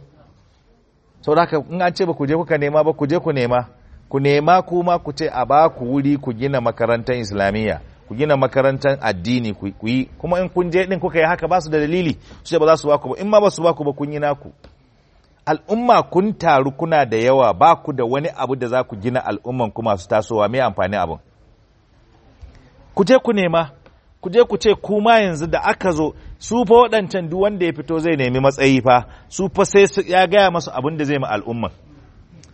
sau da in an ce ba ku je kuka nema ba ku je ku nema ku nema kuma ku ce a ba ku wuri ku gina makarantar islamiyya ku gina makarantar addini ku yi kuma in kun je din kuka yi haka ba su da dalili su ce ba za su ba ku ba in ma ba su ba ku ba kun yi naku al'umma kun taru kuna da yawa ba ku da wani abu da za ku gina al'umman ku masu tasowa mai amfani abin ku je ku nema ku je ku ce kuma yanzu da aka zo su fa waɗancan duk wanda ya fito zai nemi matsayi fa su fa sai ya gaya masu abin da zai ma al'umma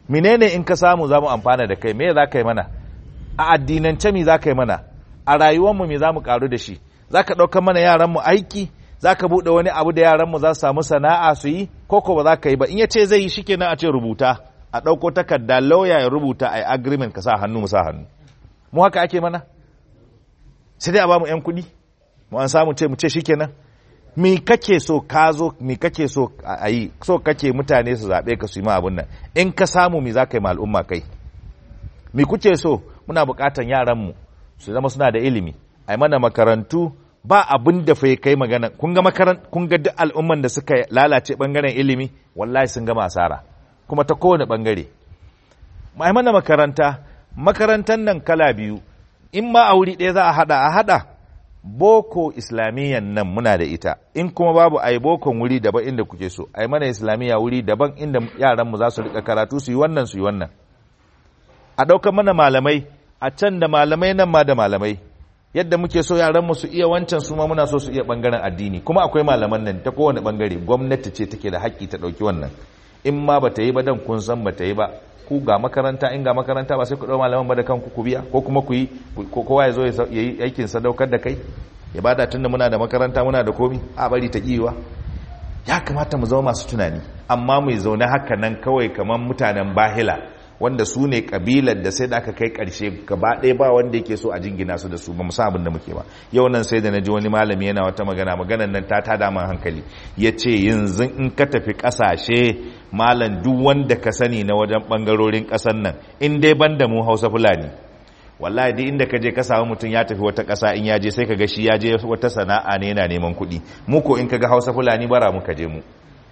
menene in ka samu za mu amfana da kai me za ka yi mana a addinance me za ka yi mana a rayuwarmu me za mu karu da shi za ka ɗaukar mana yaranmu aiki za ka buɗe wani abu da yaranmu za su samu sana'a su yi ko ko ba za ka yi ba in ya ce zai yi shikenan a ce rubuta a ɗauko takarda lauya ya rubuta a agreement ka sa hannu mu sa hannu mu haka ake mana sai dai a ba mu 'yan kuɗi mu an samu ce mu ce shikenan me kake so ka zo me kake so a yi so kake mutane su zaɓe ka su yi ma abin nan in ka samu me za ka yi ma al'umma kai me kuke so muna buƙatan yaranmu su zama suna da ilimi a yi mana makarantu ba abin da fa kai magana kun ga makaran kun ga duk al'umman da suka lalace bangaren ilimi wallahi sun gama asara kuma ta kowane bangare ai mana makaranta makarantar nan kala biyu in ma a wuri ɗaya za a hada a hada boko islamiyyan nan muna da ita in kuma babu ai bokon wuri daban inda kuke so ai mana islamiyya wuri daban inda yaran mu za su rika karatu su yi wannan su yi wannan a ɗaukar mana malamai a can da malamai nan ma da malamai yadda muke so yaran mu su iya wancan su ma muna so su iya bangaren addini kuma akwai malaman nan ta kowane bangare gwamnati ce take da haƙƙi ta ɗauki wannan in ma bata yi ba dan kun san bata yi ba ku ga makaranta in ga makaranta ba sai ku ɗau malaman ba da kanku ku biya ko kuma ku yi kowa ya zo ya yi aikin sadaukar da kai ya bada tunda muna da makaranta muna da komi a bari ta kiwa ya kamata mu zama masu tunani amma mu zaune haka nan kawai kamar mutanen bahila wanda su ne kabilar da sai da aka kai karshe gaba ɗaya ba wanda yake so a jingina su da su ba mu san abin da muke ba yau nan sai da na ji wani malami yana wata magana maganan nan ta tada man hankali ya ce yanzu in ka tafi ƙasashe malam duk wanda ka sani na wajen ɓangarorin ƙasan nan in dai ban da mu hausa fulani wallahi duk inda ka je ka samu mutum ya tafi wata ƙasa in ya je sai ka ga shi ya je wata sana'a ne yana neman kuɗi mu ko in ka ga hausa fulani bara muka je mu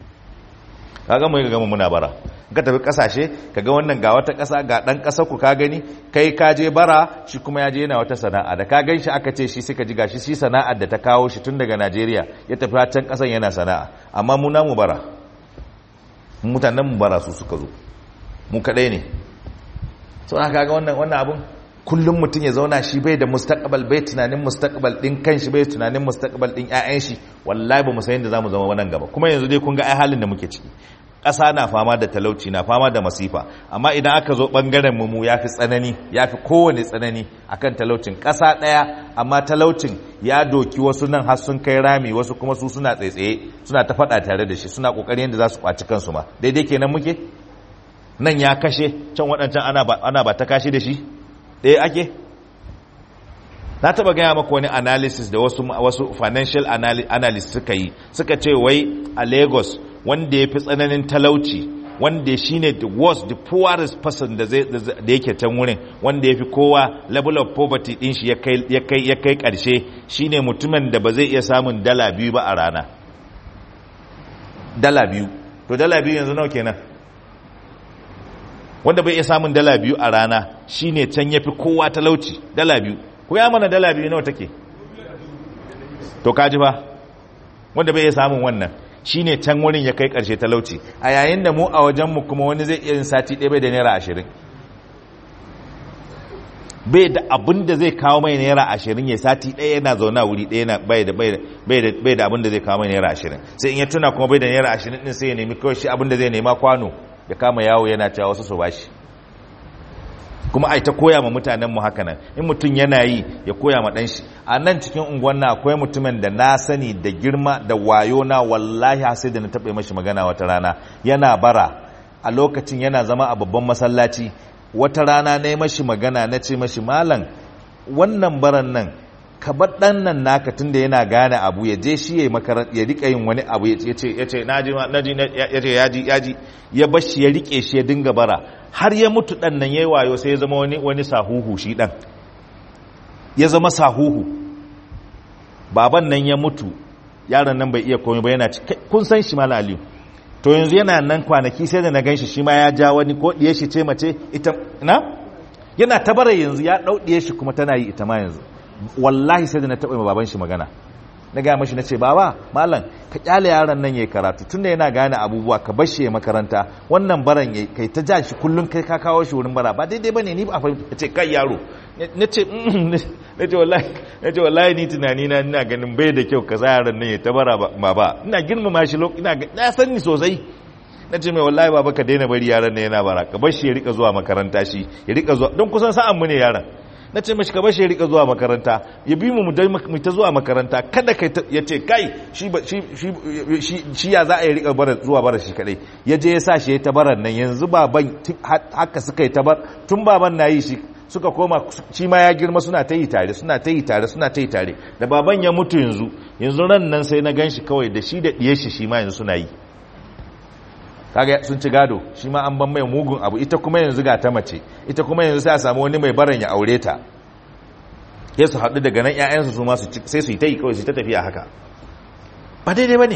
kaga mu ga mu muna bara ka tafi kasashe kaga wannan ga wata kasa ga dan kasar ku ka gani kai ka je bara shi kuma ya je yana wata sana'a da ka gan shi aka ce shi suka ji gashi shi sana'ar da ta kawo shi tun daga Najeriya ya tafi can kasan yana sana'a amma mu namu bara mutanen mu bara su suka zo mu kadai ne so aka ga wannan wannan abun kullum mutum ya zauna shi bai da mustaqbal bai tunanin mustaqbal din kanshi bai tunanin mustaqbal din ƴaƴan shi wallahi ba mu san yadda zamu zama wannan gaba kuma yanzu dai kun ga ai halin da muke ciki ƙasa na fama da talauci na fama da masifa amma idan aka zo ɓangaren mu ya fi tsanani ya fi kowane tsanani akan talaucin ƙasa ɗaya amma talaucin ya doki wasu nan har sun kai rami wasu kuma su suna tsaitsaye suna ta faɗa tare da shi suna ƙoƙarin yadda za su ƙwaci kansu ma daidai kenan muke nan ya kashe can waɗancan ana ba ta kashe da shi ɗaya ake na taɓa gaya maka wani analysis da wasu, wasu financial analyst suka yi suka ce wai a lagos wanda ya fi tsananin talauci wanda shi ne the worst the poorest person da yake can wurin wanda ya fi kowa level of poverty din shi ya kai karshe shi ne mutumin da ba zai iya samun dala biyu ba a rana dala biyu to dala biyu yanzu nawa kenan wanda bai iya samun dala biyu a rana shi ne can ya fi kowa talauci dala biyu ku ya mana dala biyu nawa take to kaji ba wanda bai iya samun wannan shi ne can wurin ya kai ƙarshe talauci a yayin da mu a wajenmu kuma wani zai iya yin sati ɗaya bai da naira ashirin bai da abin da zai kawo mai naira ashirin ya sati ɗaya yana zauna wuri ɗaya bai da abin da zai kawo mai naira ashirin sai in ya tuna kuma bai da naira ashirin ɗin sai ya nemi kawai shi abin da zai nema kwano ya kama yawo yana cewa wasu su bashi kuma ai ta koya ma mutanen mu haka nan in mutum yana yi ya koya ma dan shi a nan cikin unguwan na akwai mutumin da na sani da girma da wayo na wallahi sai da na taɓa mashi magana wata rana yana bara a lokacin yana zama a babban masallaci wata rana na yi mashi magana na ce mashi malam wannan baran nan ka bar dan nan naka tunda yana gane abu ya je shi ya ya rika yin wani abu ya ce ya ce naji naji ya ce yaji yaji ya bar shi ya rike shi ya dinga bara har ya mutu dan nan yayi wayo sai ya zama wani wani sahuhu shi dan ya zama sahuhu baban nan ya mutu yaron nan bai iya komai ba yana kun san shi malam aliyu to yanzu yana nan kwanaki sai da na ganshi shi ma ya ja wani ko diye shi ce mace ita na yana tabara yanzu ya dau diye shi kuma tana yi ita ma yanzu wallahi sai da na taɓa baban shi magana na gaya mashi na ce baba malam ka kyale yaron nan yayi karatu tunda yana gane abubuwa ka bar shi ya makaranta wannan baran yayi kai ta ja shi kullun kai ka kawo shi wurin bara ba daidai bane ni ba fahimta ce kai yaro na ce na ce wallahi na ce wallahi ni tunani na ina ganin bai da kyau ka sa yaron nan ya ta bara ba ba ina girmama shi ina na san ni sosai na ce mai wallahi baba ka daina bari yaran ne yana bara ka bar shi ya rika zuwa makaranta shi ya rika zuwa don kusan sa'an mu ne yaran na ce mashi ka bar shi ya rika zuwa makaranta ya bi mu mu ta zuwa makaranta kada kai ya ce kai shi shi shi ya za a yi rika bara zuwa bara shi kadai ya je ya sa shi ya ta baran nan yanzu baban haka suka yi ta bar tun baban na yi shi suka koma shi ma ya girma suna ta yi tare suna ta yi tare suna ta yi tare da baban ya mutu yanzu yanzu ran nan sai na gan shi kawai da shi da ɗiye shi shi ma yanzu suna yi kaga sun ci gado shi ma an ban mai mugun abu ita kuma yanzu ga ta mace ita kuma yanzu sai a samu wani mai baran ya aure ta ya su haɗu daga nan 'ya'yansu su ma sai su yi ta yi kawai su ta tafiya haka ba daidai ba ne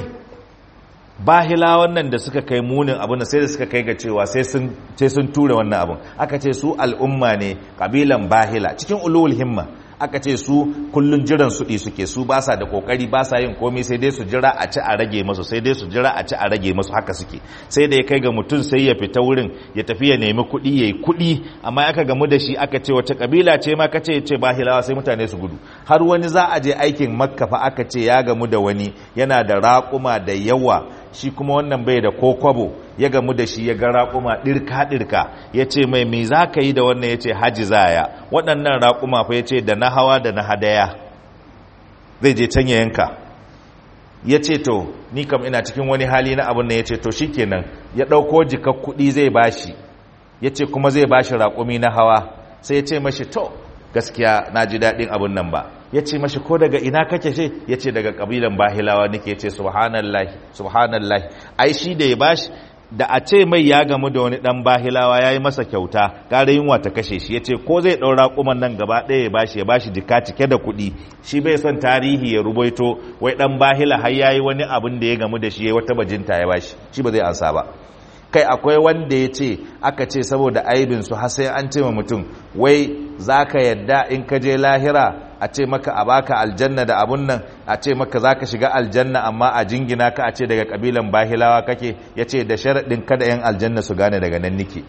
bahila wannan da suka kai munin abin da sai da suka kai ga cewa sai sun tura wannan abin aka ce su al'umma ne kabilan bahila cikin ulul himma aka ce su kullun jiran suɗi suke su ba sa da kokari ba sa yin komai sai dai su jira a ci a rage masu sai dai su jira a ci a rage masu haka suke sai da ya kai ga mutum sai ya fita wurin ya tafi ya nemi kuɗi ya yi kuɗi amma aka gamu da shi aka ce wace kabila ce ma ka ce ya ce bahilawa sai mutane su gudu har wani za a je aikin makka fa aka ce ya gamu da wani yana da raƙuma da yawa shi kuma wannan bai da kokwabo ya gamu da shi ya ga raƙuma ɗirka-ɗirka ya ce mai me za ka yi da wannan ya ce haji zaya waɗannan raƙuma fa ya ce da na hawa da na hadaya zai je can ya yanka ya ce to ni kam ina cikin wani hali na abin nan ya ce to shi kenan ya ɗauko jikar kuɗi zai bashi ya ce kuma zai bashi raƙumi na hawa sai ya ce mashi to gaskiya na ji daɗin abin nan ba ya ce mashi ko daga ina kake ce ya ce daga ƙabilan bahilawa nake ce subhanallahi subhanallahi ai shi da ya bashi da a ce mai ya gamu da wani ɗan bahilawa ya yi masa kyauta ƙara yunwa ta kashe shi ya ce ko zai ɗaura kuman nan gaba ɗaya ya bashi ya bashi jika cike da kuɗi shi bai son tarihi ya rubaito wai ɗan bahila har ya yi wani abin da ya gamu da shi ya wata bajinta ya bashi shi ba zai ansa ba kai akwai wanda ya ce aka ce saboda aibinsu har sai an ce ma mutum wai za ka yadda in ka je lahira a ce maka a baka aljanna da abun nan a ce maka za ka shiga aljanna amma a jingina ka a ce daga kabilan bahilawa kake ya ce da sharaɗin kada yan aljanna su gane daga nan nike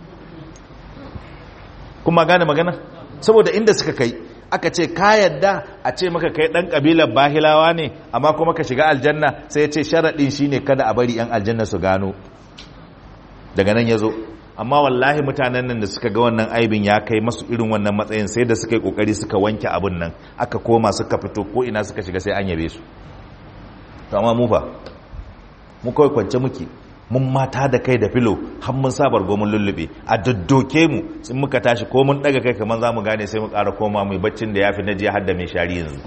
kuma gane magana saboda inda suka kai aka ce ka yadda a ce maka kai ɗan kabilan bahilawa ne amma kuma ka shiga aljanna sai ya ce sharaɗin shine kada a bari yan aljanna su gano daga nan ya zo amma wallahi mutanen nan da suka ga wannan aibin ya kai masu irin wannan matsayin sai da suka yi kokari suka wanke abin nan aka koma suka fito ko ina suka shiga sai an yabe su to amma mu fa mu kawai kwance muke mun mata da kai da filo har mun sabar gomin lullube a daddoke mu sun muka tashi ko mun daga kai kamar za mu gane sai mu ƙara koma mai baccin da ya fi na jiya har da mai shari yanzu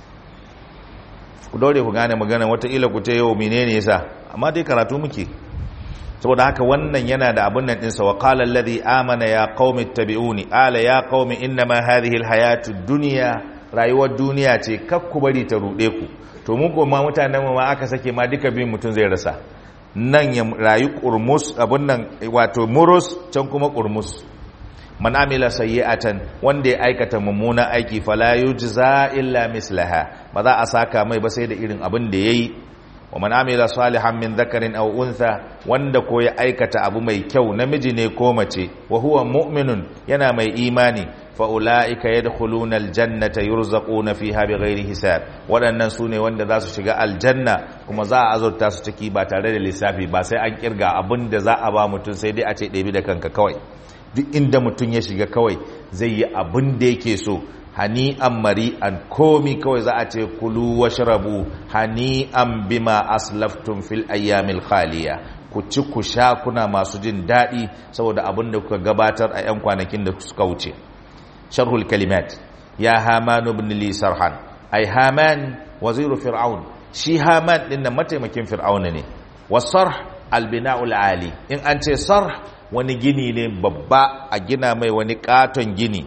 ku daure ku gane magana wataƙila ku ce yau menene yasa amma dai karatu muke saboda haka wannan yana da abun nan ɗinsa wa qala alladhi amana ya qaumi ittabi'uni ala ya qaumi innama hadhihi alhayatu dunya rayuwar duniya ce kak ku bari ta rude ku to mu kuma mutanen mu ma aka sake ma duka bin mutun zai rasa nan ya rayu kurmus abun nan wato murus can kuma kurmus man amila sayyi'atan wanda ya aikata mummunan aiki fala yujza illa mislaha ba za a saka mai ba sai da irin abin da yayi wa man amila salihan min dhakarin aw untha wanda ko ya aikata abu mai kyau namiji ne ko mace wa huwa mu'minun yana mai imani fa ulaika yadkhuluna aljannata yurzaquna fiha bighairi hisab waɗannan sune wanda za su shiga aljanna kuma za a azurta su ciki ba tare da lissafi ba sai an kirga abin da za a ba mutum sai dai a ce ɗebi da kanka kawai duk inda mutum ya shiga kawai zai yi abin da yake so hani'an mari'an komi kawai za a ce kulu washrabu hani'an bima aslaftum fil ayyamil khaliya ku ci ku sha kuna masu jin daɗi saboda abin da kuka gabatar a 'yan kwanakin da suka wuce sharhul kalimat ya haman ibn li sarhan ai haman waziru fir'aun shi haman din nan mataimakin fir'auna ne wasarh albina'ul ali in an ce sarh wani gini ne babba a gina mai wani katon gini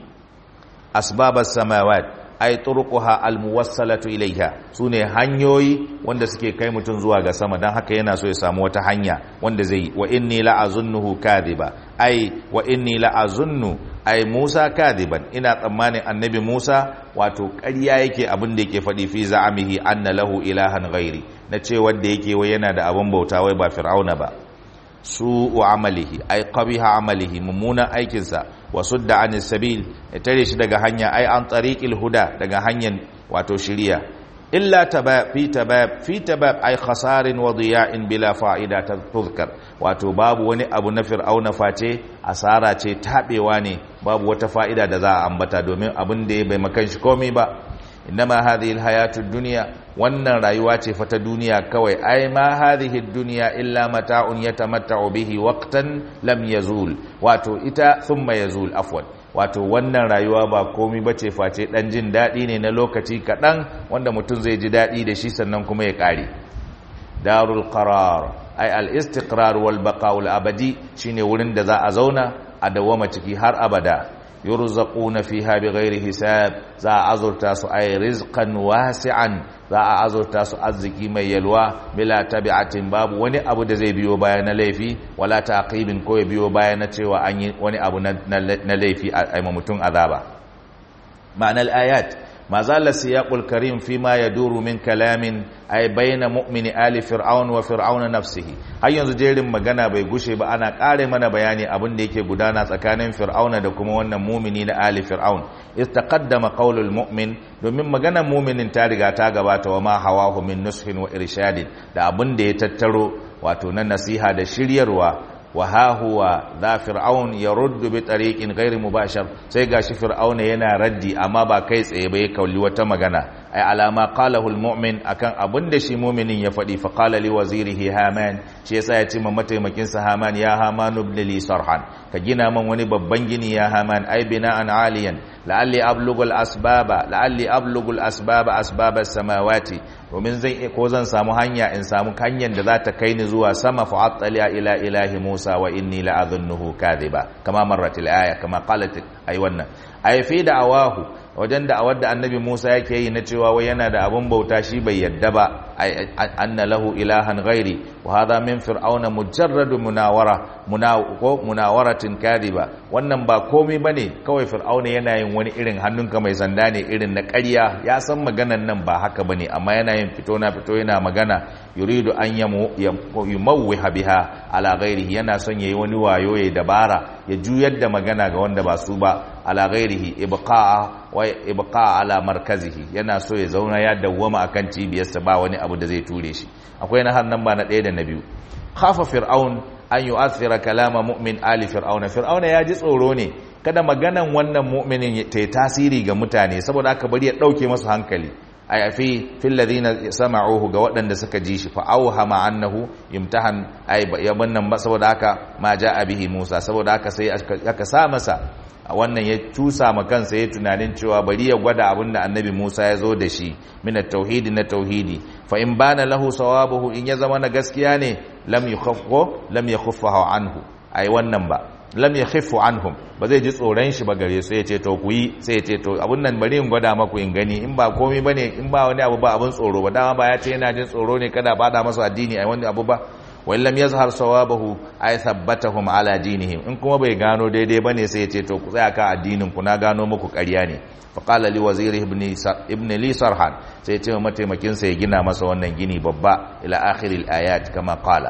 asbabas samawat ay turquha almuwassalatu ilaiha sune hanyoyi wanda suke kai mutum zuwa ga sama dan haka yana so ya samu wata hanya wanda zai wa inni la azunnuhu kadhiba ay wa inni la azunnu ay Musa kadiban ina tsammanin annabi Musa wato ƙarya yake abin da yake faɗi fi za'amihi anna lahu ilahan ghairi na ce wanda yake wai yana da abin bauta wai ba fir'auna ba su'u amalihi ay qabiha amalihi mummunan aikinsa wa sudda anis sabil ya tare shi daga hanya ay an tariqil huda daga hanyar wato shiriya illa tabab fi tabab fi tabab ay khasarin wa diya'in bila fa'ida tuzkar wato babu wani abu na fir'auna face asara ce tabewa ne babu wata fa'ida da za a ambata domin abin da ya bai makan shi komai ba innama hadhihi alhayatu dunya wannan rayuwa ce fa ta duniya kawai ai ma hadhihi dunya illa mata'un yatamatta'u bihi waqtan lam yazul wato ita thumma yazul afwan wato wannan rayuwa ba komai bace face dan jin dadi ne na lokaci kadan wanda mutum zai ji dadi da shi sannan kuma ya kare darul qarar ai al istiqrar wal baqa al abadi shine wurin da za a zauna a dawama ciki har abada yurzaquna fiha bighairi hisab za a azurta su ay rizqan wasi'an za a azurta su arziki mai yalwa bila tabi'atin babu wani abu da zai biyo baya na laifi wala taqibin ko ya biyo baya na cewa an yi wani abu na laifi a mutum azaba ma'anar ayat ما زال السياق الكريم فيما يدور من كلام أي بين مؤمن آل فرعون وفرعون نفسه har yanzu jerin magana bai gushe ba ana ƙare mana bayani abin da yake gudana tsakanin fir'auna da kuma wannan mumini na ali fir'aun istaqaddama qaulul mu'min domin maganar muminin ta riga ta gabata wa ma hawahu min nushin wa irshadin da abin da ya tattaro wato na nasiha da shiryarwa wa ha huwa za fir'aun ya ruddu bi tariqin ghairi mubashar sai gashi fir'auna yana raddi amma ba kai tsaye ba ya kauli wata magana ai alama qalahu almu'min akan abin da shi mu'minin ya faɗi fa qala li wazirihi haman shi yasa ya ce ma mataimakin sa haman ya haman ibn li sarhan ka gina man wani babban gini ya haman ai bina'an aliyan la'alli ablugul asbaba la'alli ablugul asbaba asbaba samawati domin zan ko zan samu hanya in samu hanyar da za ta kai ni zuwa sama fa attaliya ila ilahi Musa wa inni la'adhunnuhu kadhiba kama marrat al-aya kama qalat ay wannan ay fi da'awahu wajen da awar da annabi Musa yake yi na cewa wai yana da abun bauta shi bai yadda ba anna lahu ilahan ghairi wa hadha min fir'auna mujarradu munawara munawo munawaratin kadhiba wannan ba komai bane kawai fir'auna yana yin wani irin hannunka mai sanda ne irin na ƙarya ya san maganan nan ba haka bane amma yana yin fito na fito yana magana yuridu an yumawwiha biha ala ghairihi yana son yayi wani wayo ya dabara ya juyar da magana ga wanda ba su ba ala ghairihi ibqa'a wa ibqa'a ala markazihi yana so ya zauna ya dawwama akan cibiyarsa ba wani abu da zai ture shi akwai na har nan ba na ɗaya da na biyu khafa fir'aun an yu'athira kalama mu'min ali fir'auna fir'auna ya ji tsoro ne kada maganan wannan mu'minin ta yi tasiri ga mutane saboda aka bari ya ɗauke masu hankali ay fi fil ladina sama'uhu ga waɗanda suka ji shi fa awhama annahu imtahan ay yaban nan ba saboda haka ma ja'a bihi Musa saboda haka sai aka sa masa a wannan ya cusa ma kansa ya tunanin cewa bari ya gwada abin da annabi Musa ya zo da shi min tauhidi na tauhidi fa in bana lahu sawabuhu in ya zama na gaskiya ne lam yukhaffu lam yakhaffahu anhu ai wannan ba lam yakhaffu anhum ba zai ji tsoron shi ba gare su ya ce to ku yi sai ya ce to abun nan bari in gwada maku in gani in ba komai bane in ba wani abu ba abun tsoro ba dama ba ya ce yana jin tsoro ne kada ba da masa addini ai wani abu ba wa lam yazhar sawabahu ay thabbatahum ala dinihim in kuma bai gano daidai bane sai ya ce to ku tsaya ka addinin ku na gano muku ƙarya ne fa qala li waziri ibn ibn li sarhan sai ya ce mataimakin sa ya gina masa wannan gini babba ila akhiril ayat kama qala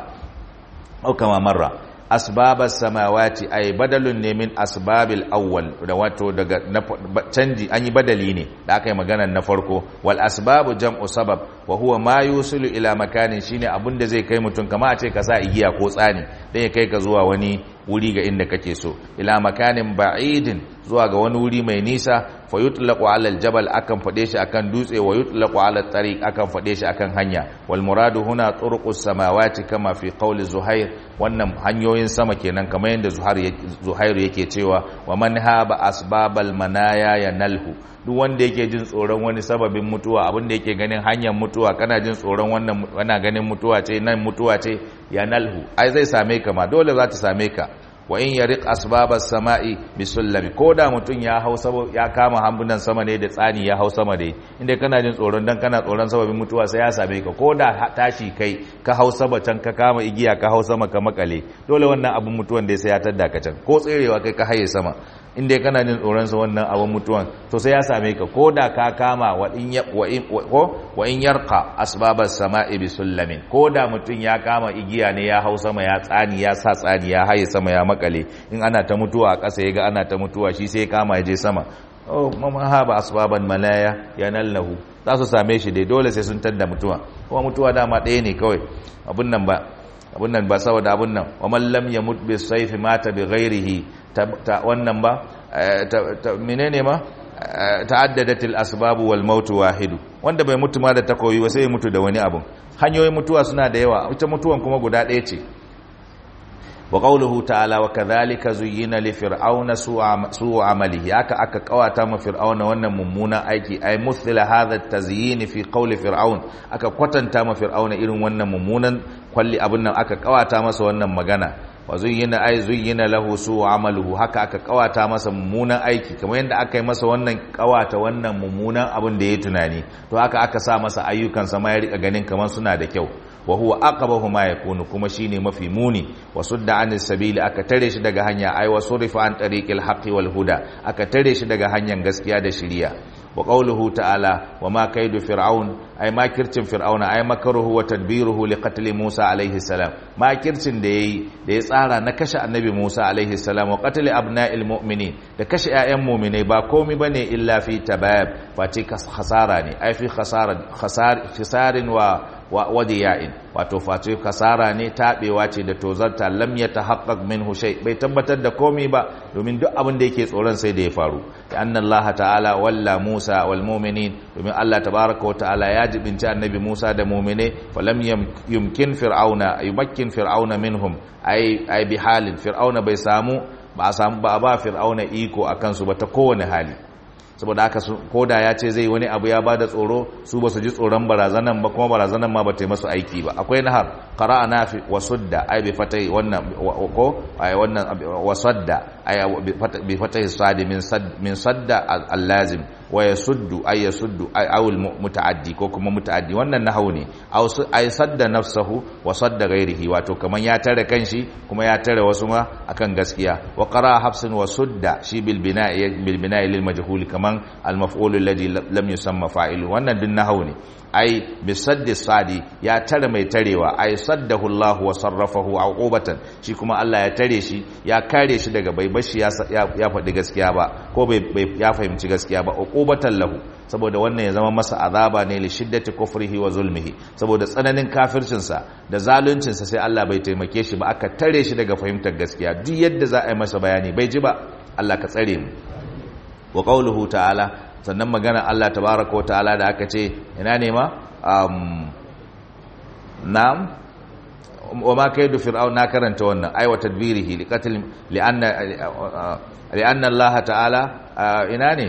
au kama marra asbabas samawati ay badalun ne min asbabil awwal da wato daga canji an yi badali ne da aka yi maganar na farko wal asbabu jam'u sabab wa huwa ma yusilu ila makanin shine abun da zai kai mutum kama a ce ka sa igiya ko tsani dan ya kai ka zuwa wani wuri ga inda kake so ila makanin ba'idin zuwa ga wani wuri mai nisa fa yutlaqu ala aljabal akan fade shi akan dutse wa yutlaqu ala tariq akan fade shi akan hanya wal muradu huna turuqus samawati kama fi qawli zuhair wannan hanyoyin sama kenan kamar yadda zuhair zuhair yake cewa wa man haba asbabal manaya yanalhu duk wanda yake jin tsoron wani sababin mutuwa abin da yake ganin hanyar mutuwa kana jin tsoron wannan wana ganin mutuwa ce nan mutuwa ce yanalhu ai zai same ka ma dole za ta same ka wa in yariq asbabas sama'i bisullami ko da mutun ya hau ya kama hambunan sama ne da tsani ya hau sama dai inda kana jin tsoron dan kana tsoron sababin mutuwa sai ya same ka ko da tashi kai ka hau sama can ka kama igiya ka hau sama ka makale dole wannan abun mutuwan dai sai ya tadda ka can ko tserewa kai ka haye sama inda kana jin tsoron sa wannan abun mutuwan to sai ya same ka ko da ka kama wa in wa in wa in yarqa asbabas sama'i bisullamin ko da mutun ya kama igiya ne ya hau sama ya tsani ya sa tsani ya haye sama ya makale in ana ta mutuwa a ƙasa ya ga ana ta mutuwa shi sai kama ya je sama oh mama haba asbaban malaya yanallahu za su same shi dai dole sai sun tadda mutuwa kuma mutuwa dama ɗaya ne kawai abun nan ba abun nan ba saboda abun nan wa man lam yamut bi sayfi mata bi ghairihi ta wannan ba menene ma ta'addadatil asbab wal maut wahidu wanda bai mutu ma da takoyi ba sai ya mutu da wani abun hanyoyin mutuwa suna da yawa ita mutuwan kuma guda ɗaya ce wa qawluhu ta'ala wa kadhalika zuyyina li fir'auna su'u amalihi aka aka kawata ma fir'auna wannan mummunan aiki ay muthla hadha at-tazyin fi qawli fir'aun aka kwatanta ma fir'auna irin wannan mummunan kwalli abin nan aka kawata masa wannan magana wa zuyyina ay zuyyina lahu su'u amaluhu haka aka kawata masa mummunan aiki kamar yadda aka yi masa wannan kawata wannan mummunan abin da ya tunani to haka aka sa masa ayyukan sa ma ya rika ganin kamar suna da kyau wa huwa aqbahu ma yakunu kuma shine mafi muni wa sudda anis sabili aka tare shi daga hanya ay wa surifa an tariqil haqqi wal huda aka tare shi daga hanyar gaskiya da shiriya wa qawluhu ta'ala wa ma kaidu fir'aun ay makircin fir'auna ay makaruhu wa tadbiruhu li qatl Musa alaihi salam makircin da yayi da ya tsara na kashe annabi Musa alaihi salam wa qatl abna'il mu'minin da kashe ƴaƴan mu'minai ba komai bane illa fi tabab fati khasara ne ay fi khasara khasar khisarin wa wadiya'in wato face kasara ne tabewa ce da tozarta lam yatahaqqaq minhu shay bai tabbatar da komai ba domin duk abin da yake tsoron sai da ya faru da anna Allah ta'ala walla Musa wal mu'minin domin Allah tabaaraka wa ta'ala ya jibinci annabi Musa da mu'mine falam yumkin fir'auna yumakkin fir'auna minhum ay ay bi halin fir'auna bai samu ba samu ba ba fir'auna iko akan su ba ta kowane hali saboda haka koda ya ce zai wani abu ya bada tsoro su ba su ji tsoron barazanan ba kuma barazanan ma ba ta yi masu aiki ba akwai nahar qara'a nafi wa sudda ay bi fatai wannan ko ay wannan wa sadda ay bi fatai sadi min sad min sadda al-lazim wa yasuddu ay yasuddu ay awul mutaaddi ko kuma mutaaddi wannan nahwu ne aw ay sadda nafsahu wa sadda ghairihi wato kaman ya tare kanshi kuma ya tare wasu ma akan gaskiya wa qara'a hafsin wa sudda shi bil bina'i bil bina'i lil majhul kaman al-maf'ul alladhi lam yusamma fa'ilu wannan din nahwu ne ai bisaddi sadi ya tare mai tarewa ai saddahu Allah wa sarrafahu uqubatan shi kuma Allah ya tare shi ya kare shi daga bai bashi ya ya faɗi gaskiya ba ko bai ya fahimci gaskiya ba uqubatan lahu saboda wannan ya zama masa azaba ne li shiddati kufrihi wa zulmihi saboda tsananin kafircin sa da zaluncin sa sai Allah bai taimake shi ba aka tare shi daga fahimtar gaskiya duk yadda za a yi masa bayani bai ji ba Allah ka tsare mu wa qawluhu ta'ala sannan magana Allah tabaraka wata'ala da aka ce ina ne ma um, na'am wa ma kaidu fir'aun na karanta wannan ay wa tadbirihi li qatl li anna li anna Allah ta'ala ina ne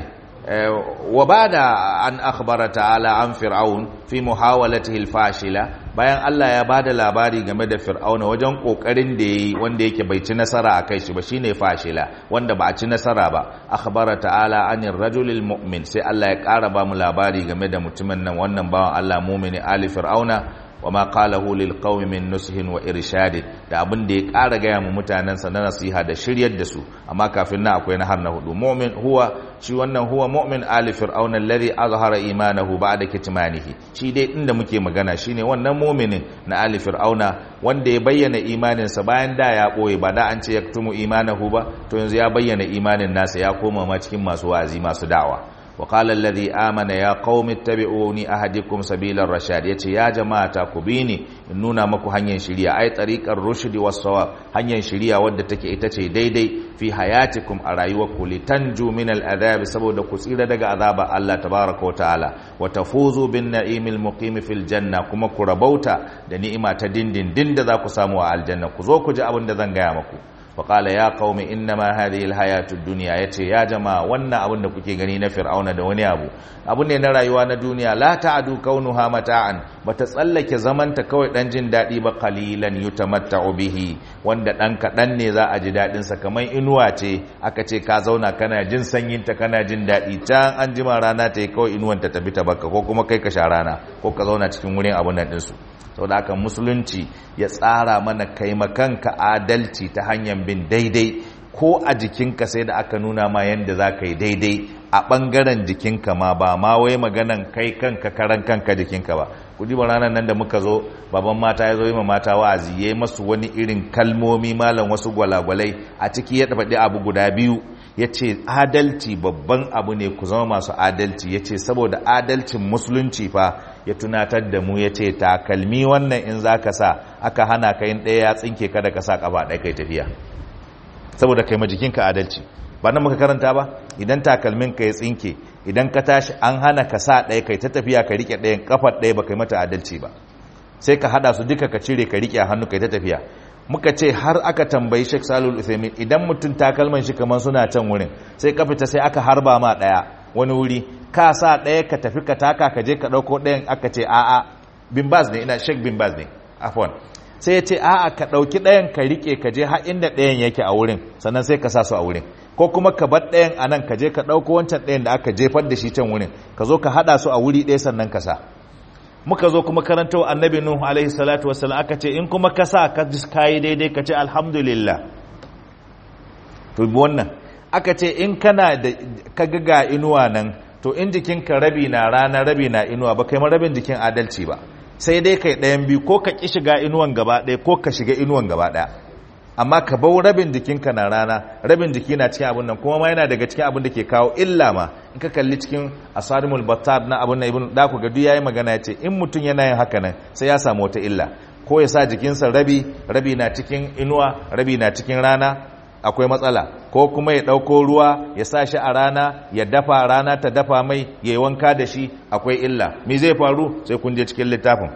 wa bada an akhbara ta'ala an fir'aun fi muhawalatihi al-fashila bayan Allah ya bada labari game da fir'auna wajen kokarin da yayi wanda yake bai ci nasara akai shi ba shine fashila wanda ba a ci nasara ba akhbara ta'ala anir rajulil mu'min sai Allah ya ƙara ba mu labari game da mutumin nan wannan bawan Allah mu'mini ali fir'auna wa ma qalahu lil qaumi min nushin wa irshad da abin da ya ƙara gaya mu mutanen sa na nasiha da shiryar da su amma kafin nan akwai na har na hudu mu'min huwa shi wannan huwa mu'min ali fir'auna alladhi azhara imanahu ba'da kitmanihi shi dai inda muke magana shine wannan mu'minin na ali fir'auna wanda ya bayyana imanin sa bayan da ya boye ba da an ce yaktumu imanahu ba to yanzu ya bayyana imanin nasa ya koma ma cikin masu wa'azi masu da'awa وقال الذي آمن يا قوم اتبعوني أهدكم سبيل الرشاد يتي يا جماعة كبيني إنونا مكو هنين شريا أي طريق الرشد والصواب هنين شريا ودتك إتتي ديدي في حياتكم أرايوكو لتنجو من الأذاب سبو دكو سيدة دقى عذاب الله تبارك وتعالى وتفوزوا بالنعيم المقيم في الجنة كما كربوتا دنيئما تدين دين دين دذاكو ساموا الجنة كزوكو جاء بندذن قيامكو faƙala ya qaumi innama hadhihi alhayatud dunya yace ya jama'a wannan abin da kuke gani na fir'auna da wani abu abu ne na rayuwa na duniya la ta'adu kaunuha mata'an bata tsallake zamanta kawai dan jin dadi ba qalilan yutamatta'u bihi wanda dan kadan ne za a ji dadin sa kamar inuwa ce aka ce ka zauna kana jin sanyin ta kana jin dadi can an jima rana ta yi kawai inuwan ta tafi ta baka ko kuma kai ka sha rana ko ka zauna cikin wurin abun nan din su saboda haka musulunci ya tsara mana kaimakanka adalci ta hanyar bin daidai ko a jikinka sai da aka nuna ma yadda za ka yi daidai a ɓangaren jikinka ma ba ma wai maganan kai kanka karan kanka jikinka ba ku ji ranar nan da muka zo baban mata ya zo yi ma mata wa'azi ya yi masu wani irin kalmomi malam wasu gwalagwalai a ciki ya faɗi abu guda biyu ya ce adalci babban abu ne ku zama masu adalci ya ce saboda adalcin musulunci fa ya tunatar da mu ya ce takalmi wannan in za ka sa aka hana ka yin ɗaya ya tsinke kada ka sa ƙafa ɗaya kai tafiya saboda kai ma jikinka adalci ba nan muka karanta ba idan takalmin ka ya tsinke idan ka tashi an hana ka sa ɗaya kai ta tafiya ka riƙe ɗayan ƙafar ɗaya ba kai mata adalci ba sai ka haɗa su duka ka cire ka riƙe a hannu kai ta tafiya muka ce har aka tambayi Sheikh Salul Uthaymeen idan mutum takalman shi kaman suna can wurin sai ka fita sai aka harba ma daya wani wuri ka sa daya ka tafi ka taka ka je ka dauko dayan aka ce a'a bin baz ne ina Sheikh bin baz ne afwan sai ya ce a'a ka dauki dayan ka rike ka je har inda dayan yake a wurin sannan sai ka sa su a wurin ko kuma ka bar dayan anan ka je ka dauko wancan dayan da aka jefar da shi can wurin ka zo ka hada su a wuri ɗaya sannan ka sa muka zo kuma karanta wa annabi nuhu alaihi salatu wasallam aka ce in kuma ka sa ka kayi daidai ka ce alhamdulillah to wannan aka ce in kana da ka ga inuwa nan to in jikinka rabi na rana rabi na inuwa ba kai ma rabin jikin adalci ba sai dai kai ɗayan biyu ko ka ƙi shiga inuwan gaba ɗaya ko ka shiga inuwan gaba ɗaya amma ka bau rabin jikinka na rana rabin jiki na cikin abin nan kuma ma yana daga cikin abin da ke kawo illa ma in ka kalli cikin asarimul battar na abin nan ibn da ku ga duk yayi magana ya ce in mutum yana yin haka nan sai ya samu wata illa ko ya sa jikinsa rabi rabi na cikin inuwa rabi na cikin rana akwai matsala ko kuma ya ɗauko ruwa ya sa shi a rana ya dafa rana ta dafa mai ya yi wanka da shi akwai illa me zai faru sai kun je cikin littafin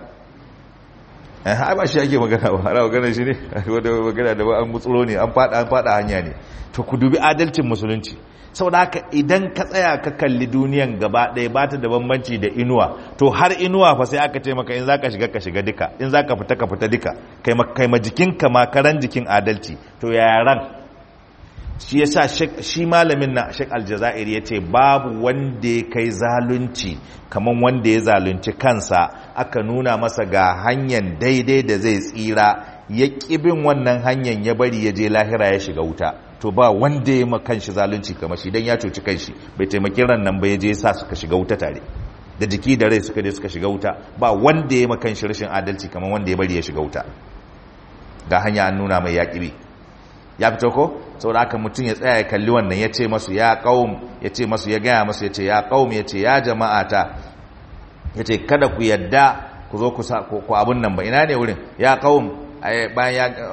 ai ba shi ake magana ba ana magana shi ne wadda magana da ba an mutsuro ne an fada an fada hanya ne to ku dubi adalcin musulunci saboda haka idan ka tsaya ka kalli duniyan gaba ɗaya ba ta da bambanci da inuwa to har inuwa fa sai aka ce maka in zaka shiga ka shiga duka in zaka fita ka fita duka kai ma kai ma jikinka ma karan jikin adalci to yaran shi yasa shi malamin na Sheikh Aljazair yace babu wanda ya kai zalunci kaman wanda ya zalunci kansa aka nuna masa ga hanyar daidai da zai tsira ya kibin wannan hanyar ya bari ya je lahira ya shiga wuta to ba wanda ya makan shi zalunci kamar shi dan ya cuci kanshi bai taimaki ran nan ba ya je sa suka shiga wuta tare da jiki da rai suka je suka shiga wuta ba wanda ya makan shi rashin adalci kamar wanda ya bari ya shiga wuta ga hanya an nuna mai yaƙibi ya fito ko saboda haka mutum ya tsaya ya kalli wannan ya ce masu ya qaum ya ce masu ya gaya masu ya ce ya qaum ya ce ya jama'ata ya ce kada ku yadda ku zo ku ku abun nan ba ina ne wurin ya qaum bayan ya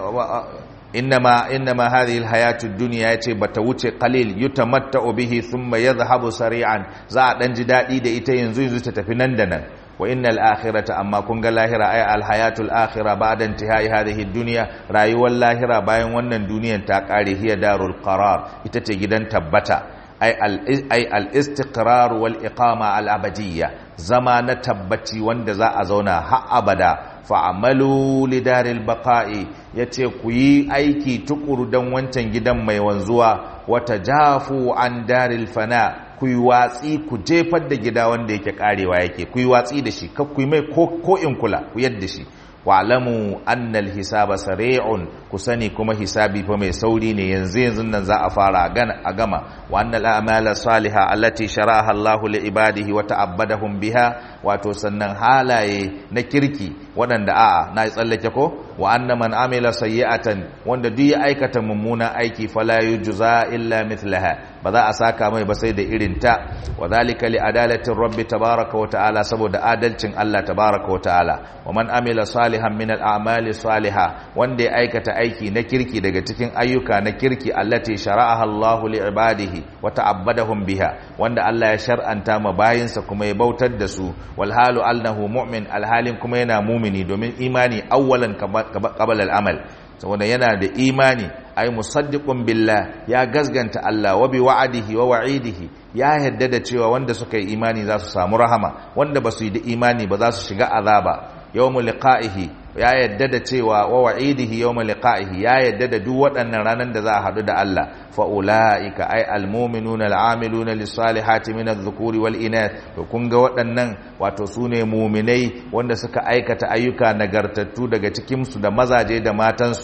innama innama hadhihi alhayatu ad-dunya yace bata wuce qalil yutamatta'u bihi thumma yadhhabu sari'an za a dan ji dadi da ita yanzu yanzu ta tafi nan da nan wa innal akhirata amma kun ga lahira ay alhayatul akhira ba'da intihai hadhihi dunya rayuwar lahira bayan wannan duniyar ta kare hiya darul qarar ita ce gidan tabbata ay al ay al istiqrar wal iqama al abadiyya zama na tabbaci wanda za a zauna har abada fa'amalu lidaril baqa'i yace ku yi aiki tukuru dan wancan gidan mai wanzuwa wata jafu an daril fana ku yi watsi ku jefar da gida wanda yake karewa yake ku yi watsi da shi ku yi mai ko in kula ku yadda shi wa'lamu annal hisaba sari'un ku sani kuma hisabi fa mai sauri ne yanzu yanzu nan za a fara a gama wa annal a'mala salihah allati sharaha Allah li ibadihi wa ta'abbadahum biha wato sannan halaye na kirki waɗanda a'a na tsallake ko wa anna man amila sayyi'atan wanda duk ya aikata mummunan aiki fala yujza illa mithlaha ba za a saka mai ba sai da irin ta wa zalika li adalatin rabbi tabaraka wa ta'ala saboda adalcin Allah tabaraka wa ta'ala wa man amila salihan min al-a'mali salihah wanda ya aikata aiki na kirki daga cikin ayyuka na kirki allati shara'aha Allah li ibadihi wa ta'abbadahum biha wanda Allah ya shar'anta ma bayinsa kuma ya bautar da su wal halu annahu mu'min alhalin kuma yana mumini domin imani awwalan qabla al-amal saboda yana da imani ay musaddiqun billah ya gazganta Allah wa bi wa'adihi wa wa'idihi ya yadda da cewa wanda suka yi imani za su samu rahama wanda ba su yi da imani ba za su shiga azaba yawmul liqa'ihi ya yadda da cewa wa wa'idihi yawmul liqa'ihi ya yadda da duk waɗannan ranan da za a haɗu da Allah fa ulaika ay almu'minuna al'amiluna lis-salihati min adh-dhukuri wal inath to kun ga waɗannan wato sune mu'minai wanda suka aikata ayyuka nagartattu daga cikin su da mazaje da matan su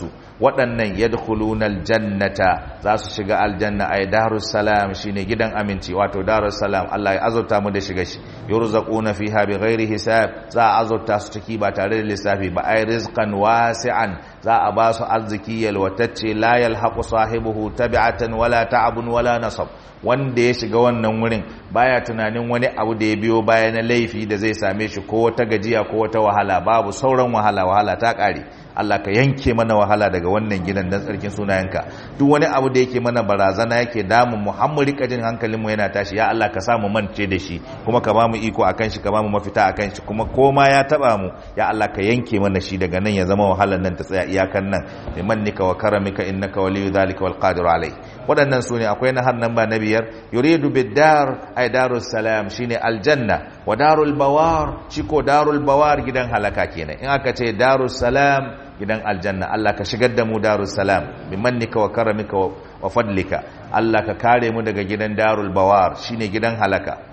waɗannan yadkhuluna aljannata za su shiga aljanna ay darus salam shine gidan aminci wato darus salam Allah ya azurta mu da shiga shi yurzaquna fiha bighairi hisab za a azurta su ciki ba tare da lissafi ba ay rizqan wasi'an za a ba su arziki yalwatacce la yalhaqu sahibuhu tabi'atan wala ta'abun wala nasab wanda ya shiga wannan wurin baya tunanin wani abu da ya biyo baya na laifi da zai same shi ko wata gajiya ko wata wahala babu sauran wahala wahala ta kare Allah ka yanke mana wahala daga wannan gidan dan tsarkin sunayenka duk wani abu da yake mana barazana yake damun mu har mu rika jin hankalin mu yana tashi ya Allah ka sa mu mance da shi kuma ka ba mu iko akan shi ka ba mu mafita akan shi kuma koma ya taba mu ya Allah ka yanke mana shi daga nan ya zama wahalar nan ta tsaya iyakan nan bimannika wa karamika innaka waliyyu dhalika wal qadiru alai waɗannan su ne akwai na har nan ba na biyar yuridu bid-dar ay darus salam shine aljanna wa darul bawar shi ko darul bawar gidan halaka kenan in aka ce darus salam gidan aljanna Allah ka shigar da mu darus salam bi mannika wa karamika wa fadlika Allah ka kare mu daga gidan darul bawar shine gidan halaka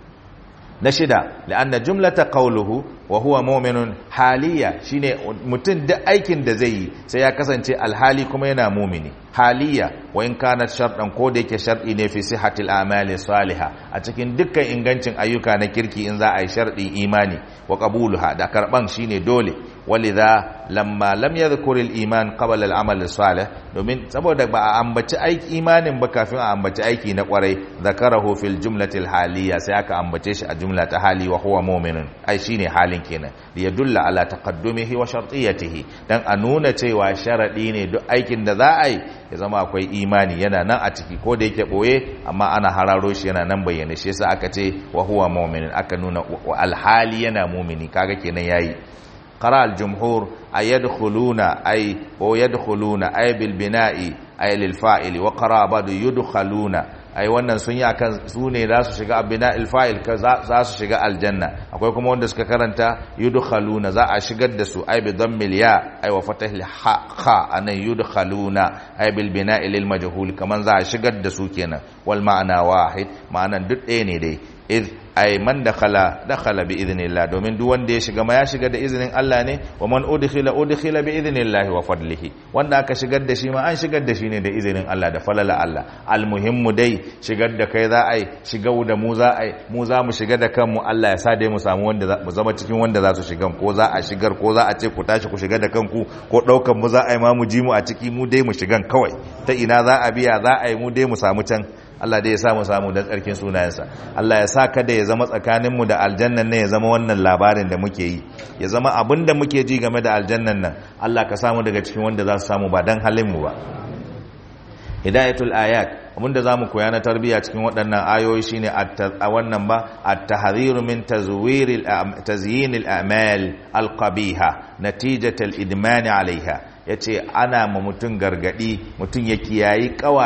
na shida la'anna jumlata qawluhu wa huwa mu'minun haliya shine mutum duk aikin da zai yi sai ya kasance alhali kuma yana mumini haliya wa in kanat shartan ko da yake shar'i ne fi sihhatil a'mali salihah a cikin dukkan ingancin ayyuka na kirki in za a yi sharɗi imani wa qabuluha da karban shine dole walidha lamma lam yadhkur al-iman qabla al-amal salih domin saboda ba a ambaci aiki imanin ba kafin a ambaci aiki na kwarai zakarahu fil jumlati al-haliyya sai aka ambace shi a jumla ta hali wa huwa mu'minun ai shine halin kenan li yadulla ala taqaddumihi wa shartiyatihi dan a nuna cewa sharadi ne duk aikin da za a yi ya zama akwai imani yana nan a ciki ko da yake boye amma ana hararo shi yana nan bayyane shi yasa aka ce wa huwa mu'minun aka nuna alhali yana mu'mini kaga kenan yayi قرأ الجمهور أي يدخلون أي ويدخلون أي بالبناء أي للفاعل وقرأ بعض يدخلون ai wannan sun yi akan su ne za su shiga abina ilfa'il za su shiga aljanna akwai kuma wanda suka karanta yudkhaluna za a shigar da su ai bi dhammil ya ai wa fatahil ha kha anan yudkhaluna ai bil bina'i lil majhul kaman za a shigar da su kenan wal ma'ana wahid ma'anan duk ɗaya ne dai id ay man dakhala dakhala bi idhnillah domin duk wanda ya shiga ma ya shiga da izinin Allah ne wa man udkhila udkhila bi idhnillah wa fadlihi wanda aka shigar da shi ma an shigar da shi ne da izinin Allah da falala Allah almuhimmu dai shigar da kai za a yi shiga da mu za a yi mu za mu shiga da kanmu Allah ya sa dai mu samu wanda mu zama cikin wanda za su shiga ko za a shigar ko za a ce ku tashi ku shiga da kanku ko daukan mu za a yi ma mu ji mu a ciki mu dai mu shigan kawai ta ina za a biya za a yi mu dai mu samu can Allah dai ya samu samu don tsarkin sunayensa Allah ya sa kada ya zama tsakaninmu da aljannan nan ya zama wannan labarin da muke yi ya zama abin da muke ji game da aljannan nan Allah ka samu daga cikin wanda za su samu ba don halinmu ba hidayatul ayat abinda za mu koya na tarbiyya cikin waɗannan ayoyi shine a wannan ba at-tahdhiru min tazwiril tazyinil a'mal al-qabiha natijatal idman 'alayha yace ana ma mutun gargadi mutun ya kiyayi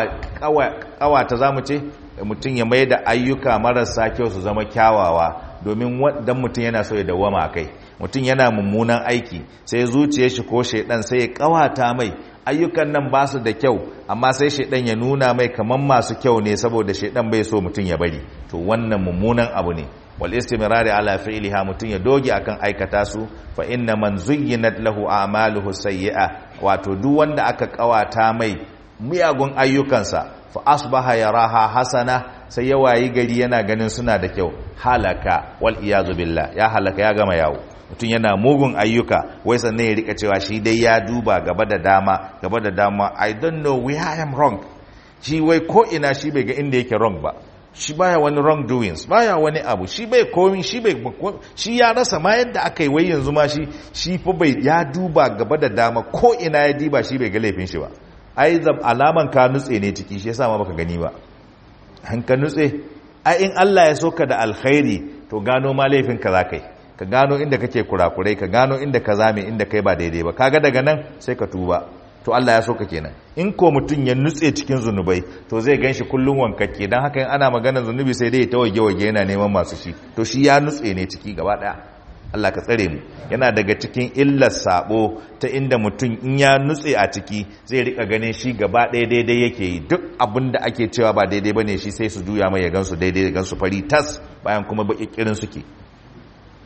kawa ta zamu ce mutun ya mai da ayyuka marasa kyau su zama kyawawa domin dan mutun yana so ya dawama kai mutun yana mummunan aiki sai zuciyar shi ko shedan sai ya kawata mai ayyukan nan ba su da kyau amma sai shaidan ya nuna mai kaman masu kyau ne saboda shaidan bai so mutum ya bari to wannan mummunan abu ne wal istimrari ala fi'liha mutum ya doge akan aikata su fa inna man zuyyinat lahu a'maluhu sayyi'a wato duk wanda aka kawata mai miyagun ayyukansa fa asbaha yaraha hasana sai ya wayi gari yana ganin suna da kyau halaka wal iyazu billah ya halaka ya gama yawo mutum yana mugun ayyuka wai sannan ya rika cewa shi dai ya duba gaba da dama gaba da dama i don't know where i am wrong shi wai ko ina shi bai ga inda yake wrong ba shi baya wani wrong doings baya wani abu shi bai komi shi bai shi ya rasa ma yadda aka yi wai yanzu ma shi shi fa bai ya duba gaba da dama ko ina ya diba shi bai ga laifin shi ba ai alaman ka nutse ne ciki shi yasa ma baka gani ba an ka nutse ai in Allah ya soka da alkhairi to gano ma laifin ka zakai ka gano inda kake kurakurai ka gano inda ka zame inda kai ba daidai ba kaga daga nan sai ka tuba to Allah ya so ka kenan in ko mutum ya nutse cikin zunubai to zai ganshi kullum wankakke dan haka in ana magana zunubi sai dai ta wage wage yana neman masu shi to shi ya nutse ne ciki gaba daya Allah ka tsare mu yana daga cikin illar sabo ta inda mutum in ya nutse a ciki zai rika ganin shi gaba ɗaya daidai yake yi duk abin da ake cewa ba daidai bane shi sai su juya mai ya gansu daidai ya gansu fari tas bayan kuma baki kirin suke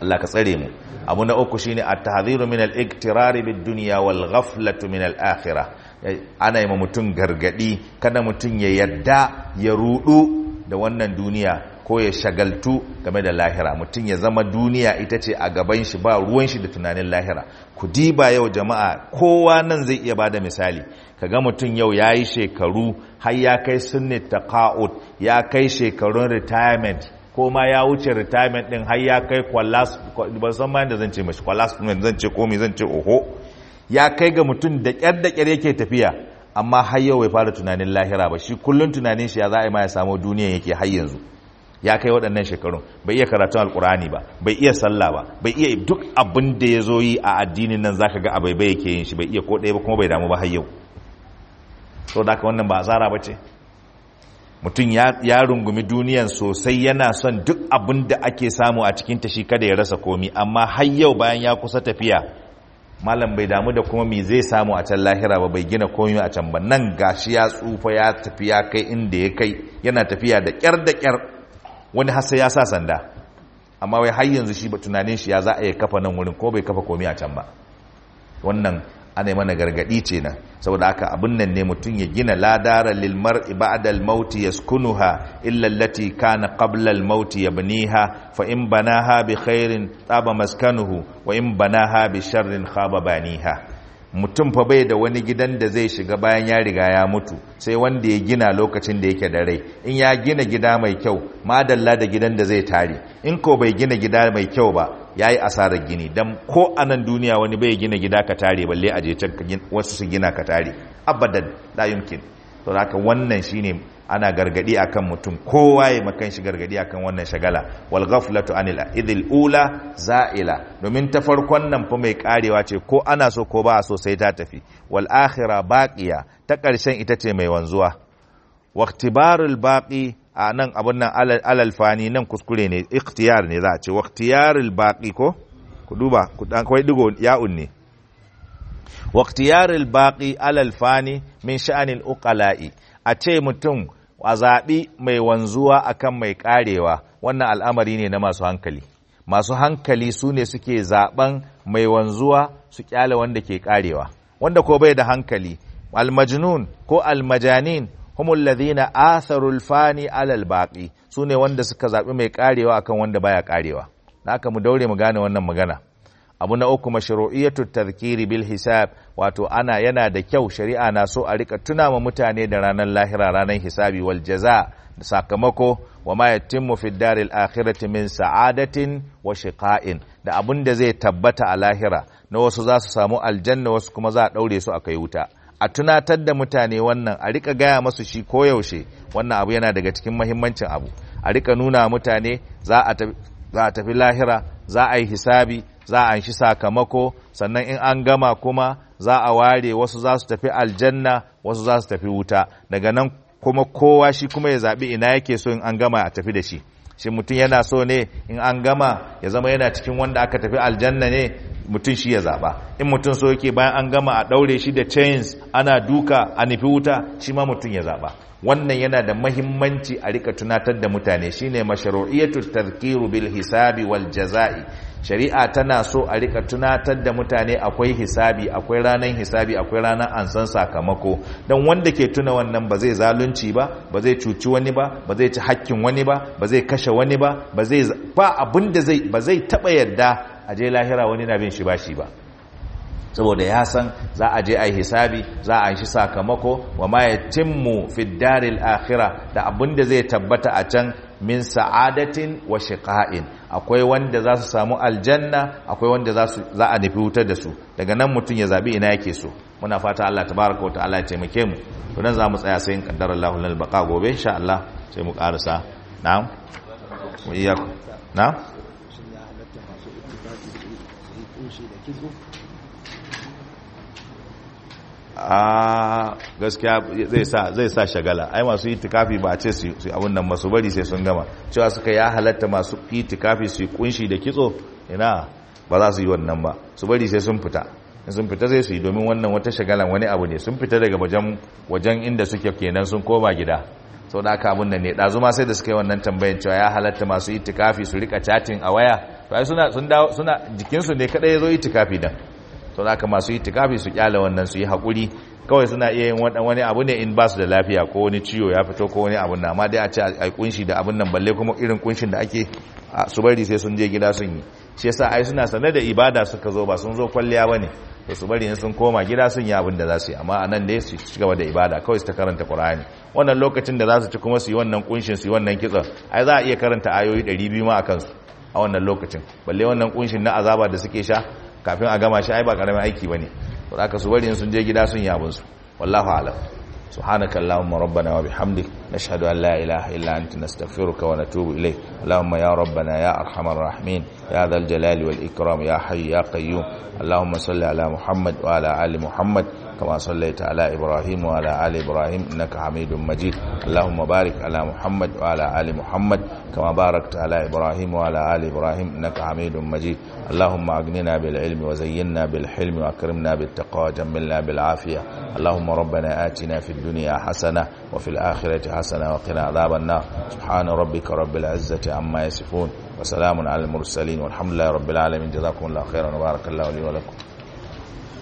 Allah ka tsare mu abu na uku shine at-tahdhiru min al-iktirari bid-dunya wal ghaflatu min al-akhirah ana yi mutum gargadi kada mutum ya yadda ya rudu da wannan duniya ko ya shagaltu game da lahira mutum ya zama duniya ita ce a gaban shi ba ruwan shi da tunanin lahira ku diba yau jama'a kowa nan zai iya bada misali kaga mutum yau ya yi shekaru har ya kai sunni taqa'ud ya kai shekarun retirement ko ma ya wuce retirement din har ya kai kwalas ban san ma da zan ce mashi kwalas zan ce komai zan ce oho ya kai ga mutum da kyar da kyar yake tafiya amma har yau bai fara tunanin lahira ba shi kullun tunanin shi ya za a yi ma ya samu duniya yake har yanzu ya kai waɗannan shekarun bai iya karatun alkurani ba bai iya sallah ba bai iya duk abin da ya zo yi a addinin nan zaka ga abai bai yake yin shi bai iya ko ɗaya ba kuma bai damu ba har yau to da haka wannan ba azara ba ce mutum ya rungumi duniyan sosai yana son duk abin da ake samu a cikin ta shi kada ya rasa komi amma har yau bayan ya kusa tafiya malam bai damu da kuma me zai samu a can lahira ba bai gina komi a can ba nan gashi ya tsufa ya tafi ya kai inda ya kai yana tafiya da kyar da kyar wani hasa ya sa sanda amma wai har yanzu shi ba tunanin shi ya za a yi kafa nan wurin ko bai kafa komi a can ba wannan ana yi mana gargadi ce nan saboda haka abin nan ne mutum ya gina ladara lil mar'i ba'da al maut yaskunuha illa allati kana qabla al maut yabniha fa in banaha bi khairin taba maskanuhu wa in banaha bi sharrin khaba baniha mutum fa bai da wani gidan da zai shiga bayan ya riga ya mutu sai wanda ya gina lokacin da yake da rai in ya gina gida mai kyau madalla da gidan da zai tare in ko bai gina gida mai kyau ba ya yi asarar gini don ko a nan duniya wani bai gina gida ka tare balle a je can wasu su gina ka tare abadan la yumkin to haka wannan shine ana gargadi akan mutum kowa ya makan shi gargadi akan wannan shagala wal ghaflatu anil idil ula za'ila domin ta farkon nan fa mai karewa ce ko ana so ko ba so sai ta tafi wal akhirah baqiya ta karshen ita ce mai wanzuwa waqtibarul baqi a nan abin nan alal fani nan kuskure ne ikhtiyar ne za a ce waqtiyarul baqi ko ku duba ku dan kawai digo ya'un ne waqtiyarul baqi alal fani min sha'anil uqala'i a ce mutum a zaɓi mai wanzuwa akan mai karewa wannan al'amari ne na masu hankali masu hankali su ne suke zaɓen mai wanzuwa su kyale wanda ke karewa wanda ko bai da hankali almajnun ko almajanin humul ladhina atharul fani alal baqi sune wanda suka zabi mai karewa akan wanda baya karewa haka mu daure mu gane wannan magana abu na uku mashru'iyatu tadhkiri bil hisab wato ana yana da kyau shari'a na so a rika tuna ma mutane da ranar lahira ranar hisabi wal jaza da sakamako wa ma yatimmu fi daril akhirati min sa'adatin wa shiqa'in da abun da zai tabbata a lahira na wasu za su samu aljanna wasu kuma za a daure su a kai wuta a tunatar da mutane wannan a rika gaya masu shi koyaushe wannan abu yana daga cikin mahimmancin abu a rika nuna mutane za a tafi lahira za a yi hisabi za a shi sakamako sannan in an gama kuma za a ware wasu za su tafi aljanna wasu za su tafi wuta daga nan kuma kowa shi kuma ya zaɓi ina yake so in an gama a tafi da shi shi mutum yana so ne in an gama ya zama yana cikin wanda aka tafi aljanna ne mutum shi ya zaba in mutum so yake bayan an gama a daure shi da chains ana duka a nufi wuta shi ma mutum ya zaba wannan yana da mahimmanci a rika tunatar da mutane shine mashru'iyatu tadhkiru bil hisabi wal jazai shari'a tana so a rika tunatar da mutane akwai hisabi akwai ranar hisabi akwai ranar ansan sakamako don wanda ke tuna wannan ba zai zalunci ba ba zai cuci wani ba ba zai ci hakkin wani ba ba zai kashe wani ba ba zai ba abin da zai ba zai taba yadda a je lahira wani na bin shi ba shi ba saboda ya san za a je a yi hisabi za a shi sakamako wa ma ya timmu fi daril akhira da abin da zai tabbata a can min sa'adatin wa shiqa'in akwai wanda za su samu aljanna akwai wanda za su za a nufi wutar da su daga nan mutum ya zabi ina yake so muna fata Allah tabaraka wa ta'ala ya taimake mu to nan za mu tsaya sai in kaddara Allahu lana baqa gobe insha Allah sai mu karasa na'am mu iya na'am a gaskiya zai sa zai sa shagala ai masu itikafi ba a ce su abun nan masu bari sai sun gama cewa suka ya halatta masu itikafi su kunshi da kitso ina ba za su yi wannan ba su bari sai sun fita sun fita zai su yi domin wannan wata shagalan wani abu ne sun fita daga wajen wajen inda suke kenan sun koma gida sau da aka abun nan ne ɗazu ma sai da suka yi wannan tambayan cewa ya halatta masu itikafi su rika chatting a waya to ai suna sun dawo suna jikinsu ne kada ya zo itikafi dan to haka masu itikafi su kyale wannan su yi hakuri kawai suna iya yin wani abu ne in ba su da lafiya ko wani ciwo ya fito ko wani abun na amma dai a ce ai kunshi da abun nan balle kuma irin kunshin da ake su bari sai sun je gida sun yi shi yasa ai suna sanar da ibada suka zo ba sun zo kwalliya bane to su bari in sun koma gida sun yi abin da za su yi amma anan dai su ci gaba da ibada kawai su ta karanta Qur'ani wannan lokacin da za su ci kuma su yi wannan kunshin su yi wannan kitson ai za a iya karanta ayoyi 200 ma akan su a wannan lokacin balle wannan kunshin na azaba da suke sha kafin a gama shi ai ba karamin aiki bane to haka su bari in sun je gida sun yi abin su wallahu a'lam سبحانك اللهم ربنا وبحمدك نشهد أن لا إله إلا أنت نستغفرك ونتوب إليك اللهم يا ربنا يا أرحم الراحمين يا ذا الجلال والإكرام يا حي يا قيوم اللهم صل على محمد وعلى آل محمد كما صليت على إبراهيم وعلى آل إبراهيم إنك حميد مجيد اللهم بارك على محمد وعلى آل محمد كما باركت على إبراهيم وعلى آل إبراهيم إنك حميد مجيد اللهم أغننا بالعلم وزينا بالحلم وأكرمنا بالتقوى وجملنا بالعافية اللهم ربنا آتنا في الدنيا حسنة وفي الآخرة حسنة وقنا عذاب النار سبحان ربك رب العزة عما يصفون وسلام على المرسلين والحمد لله رب العالمين جزاكم الله خيرا وبارك الله لي ولكم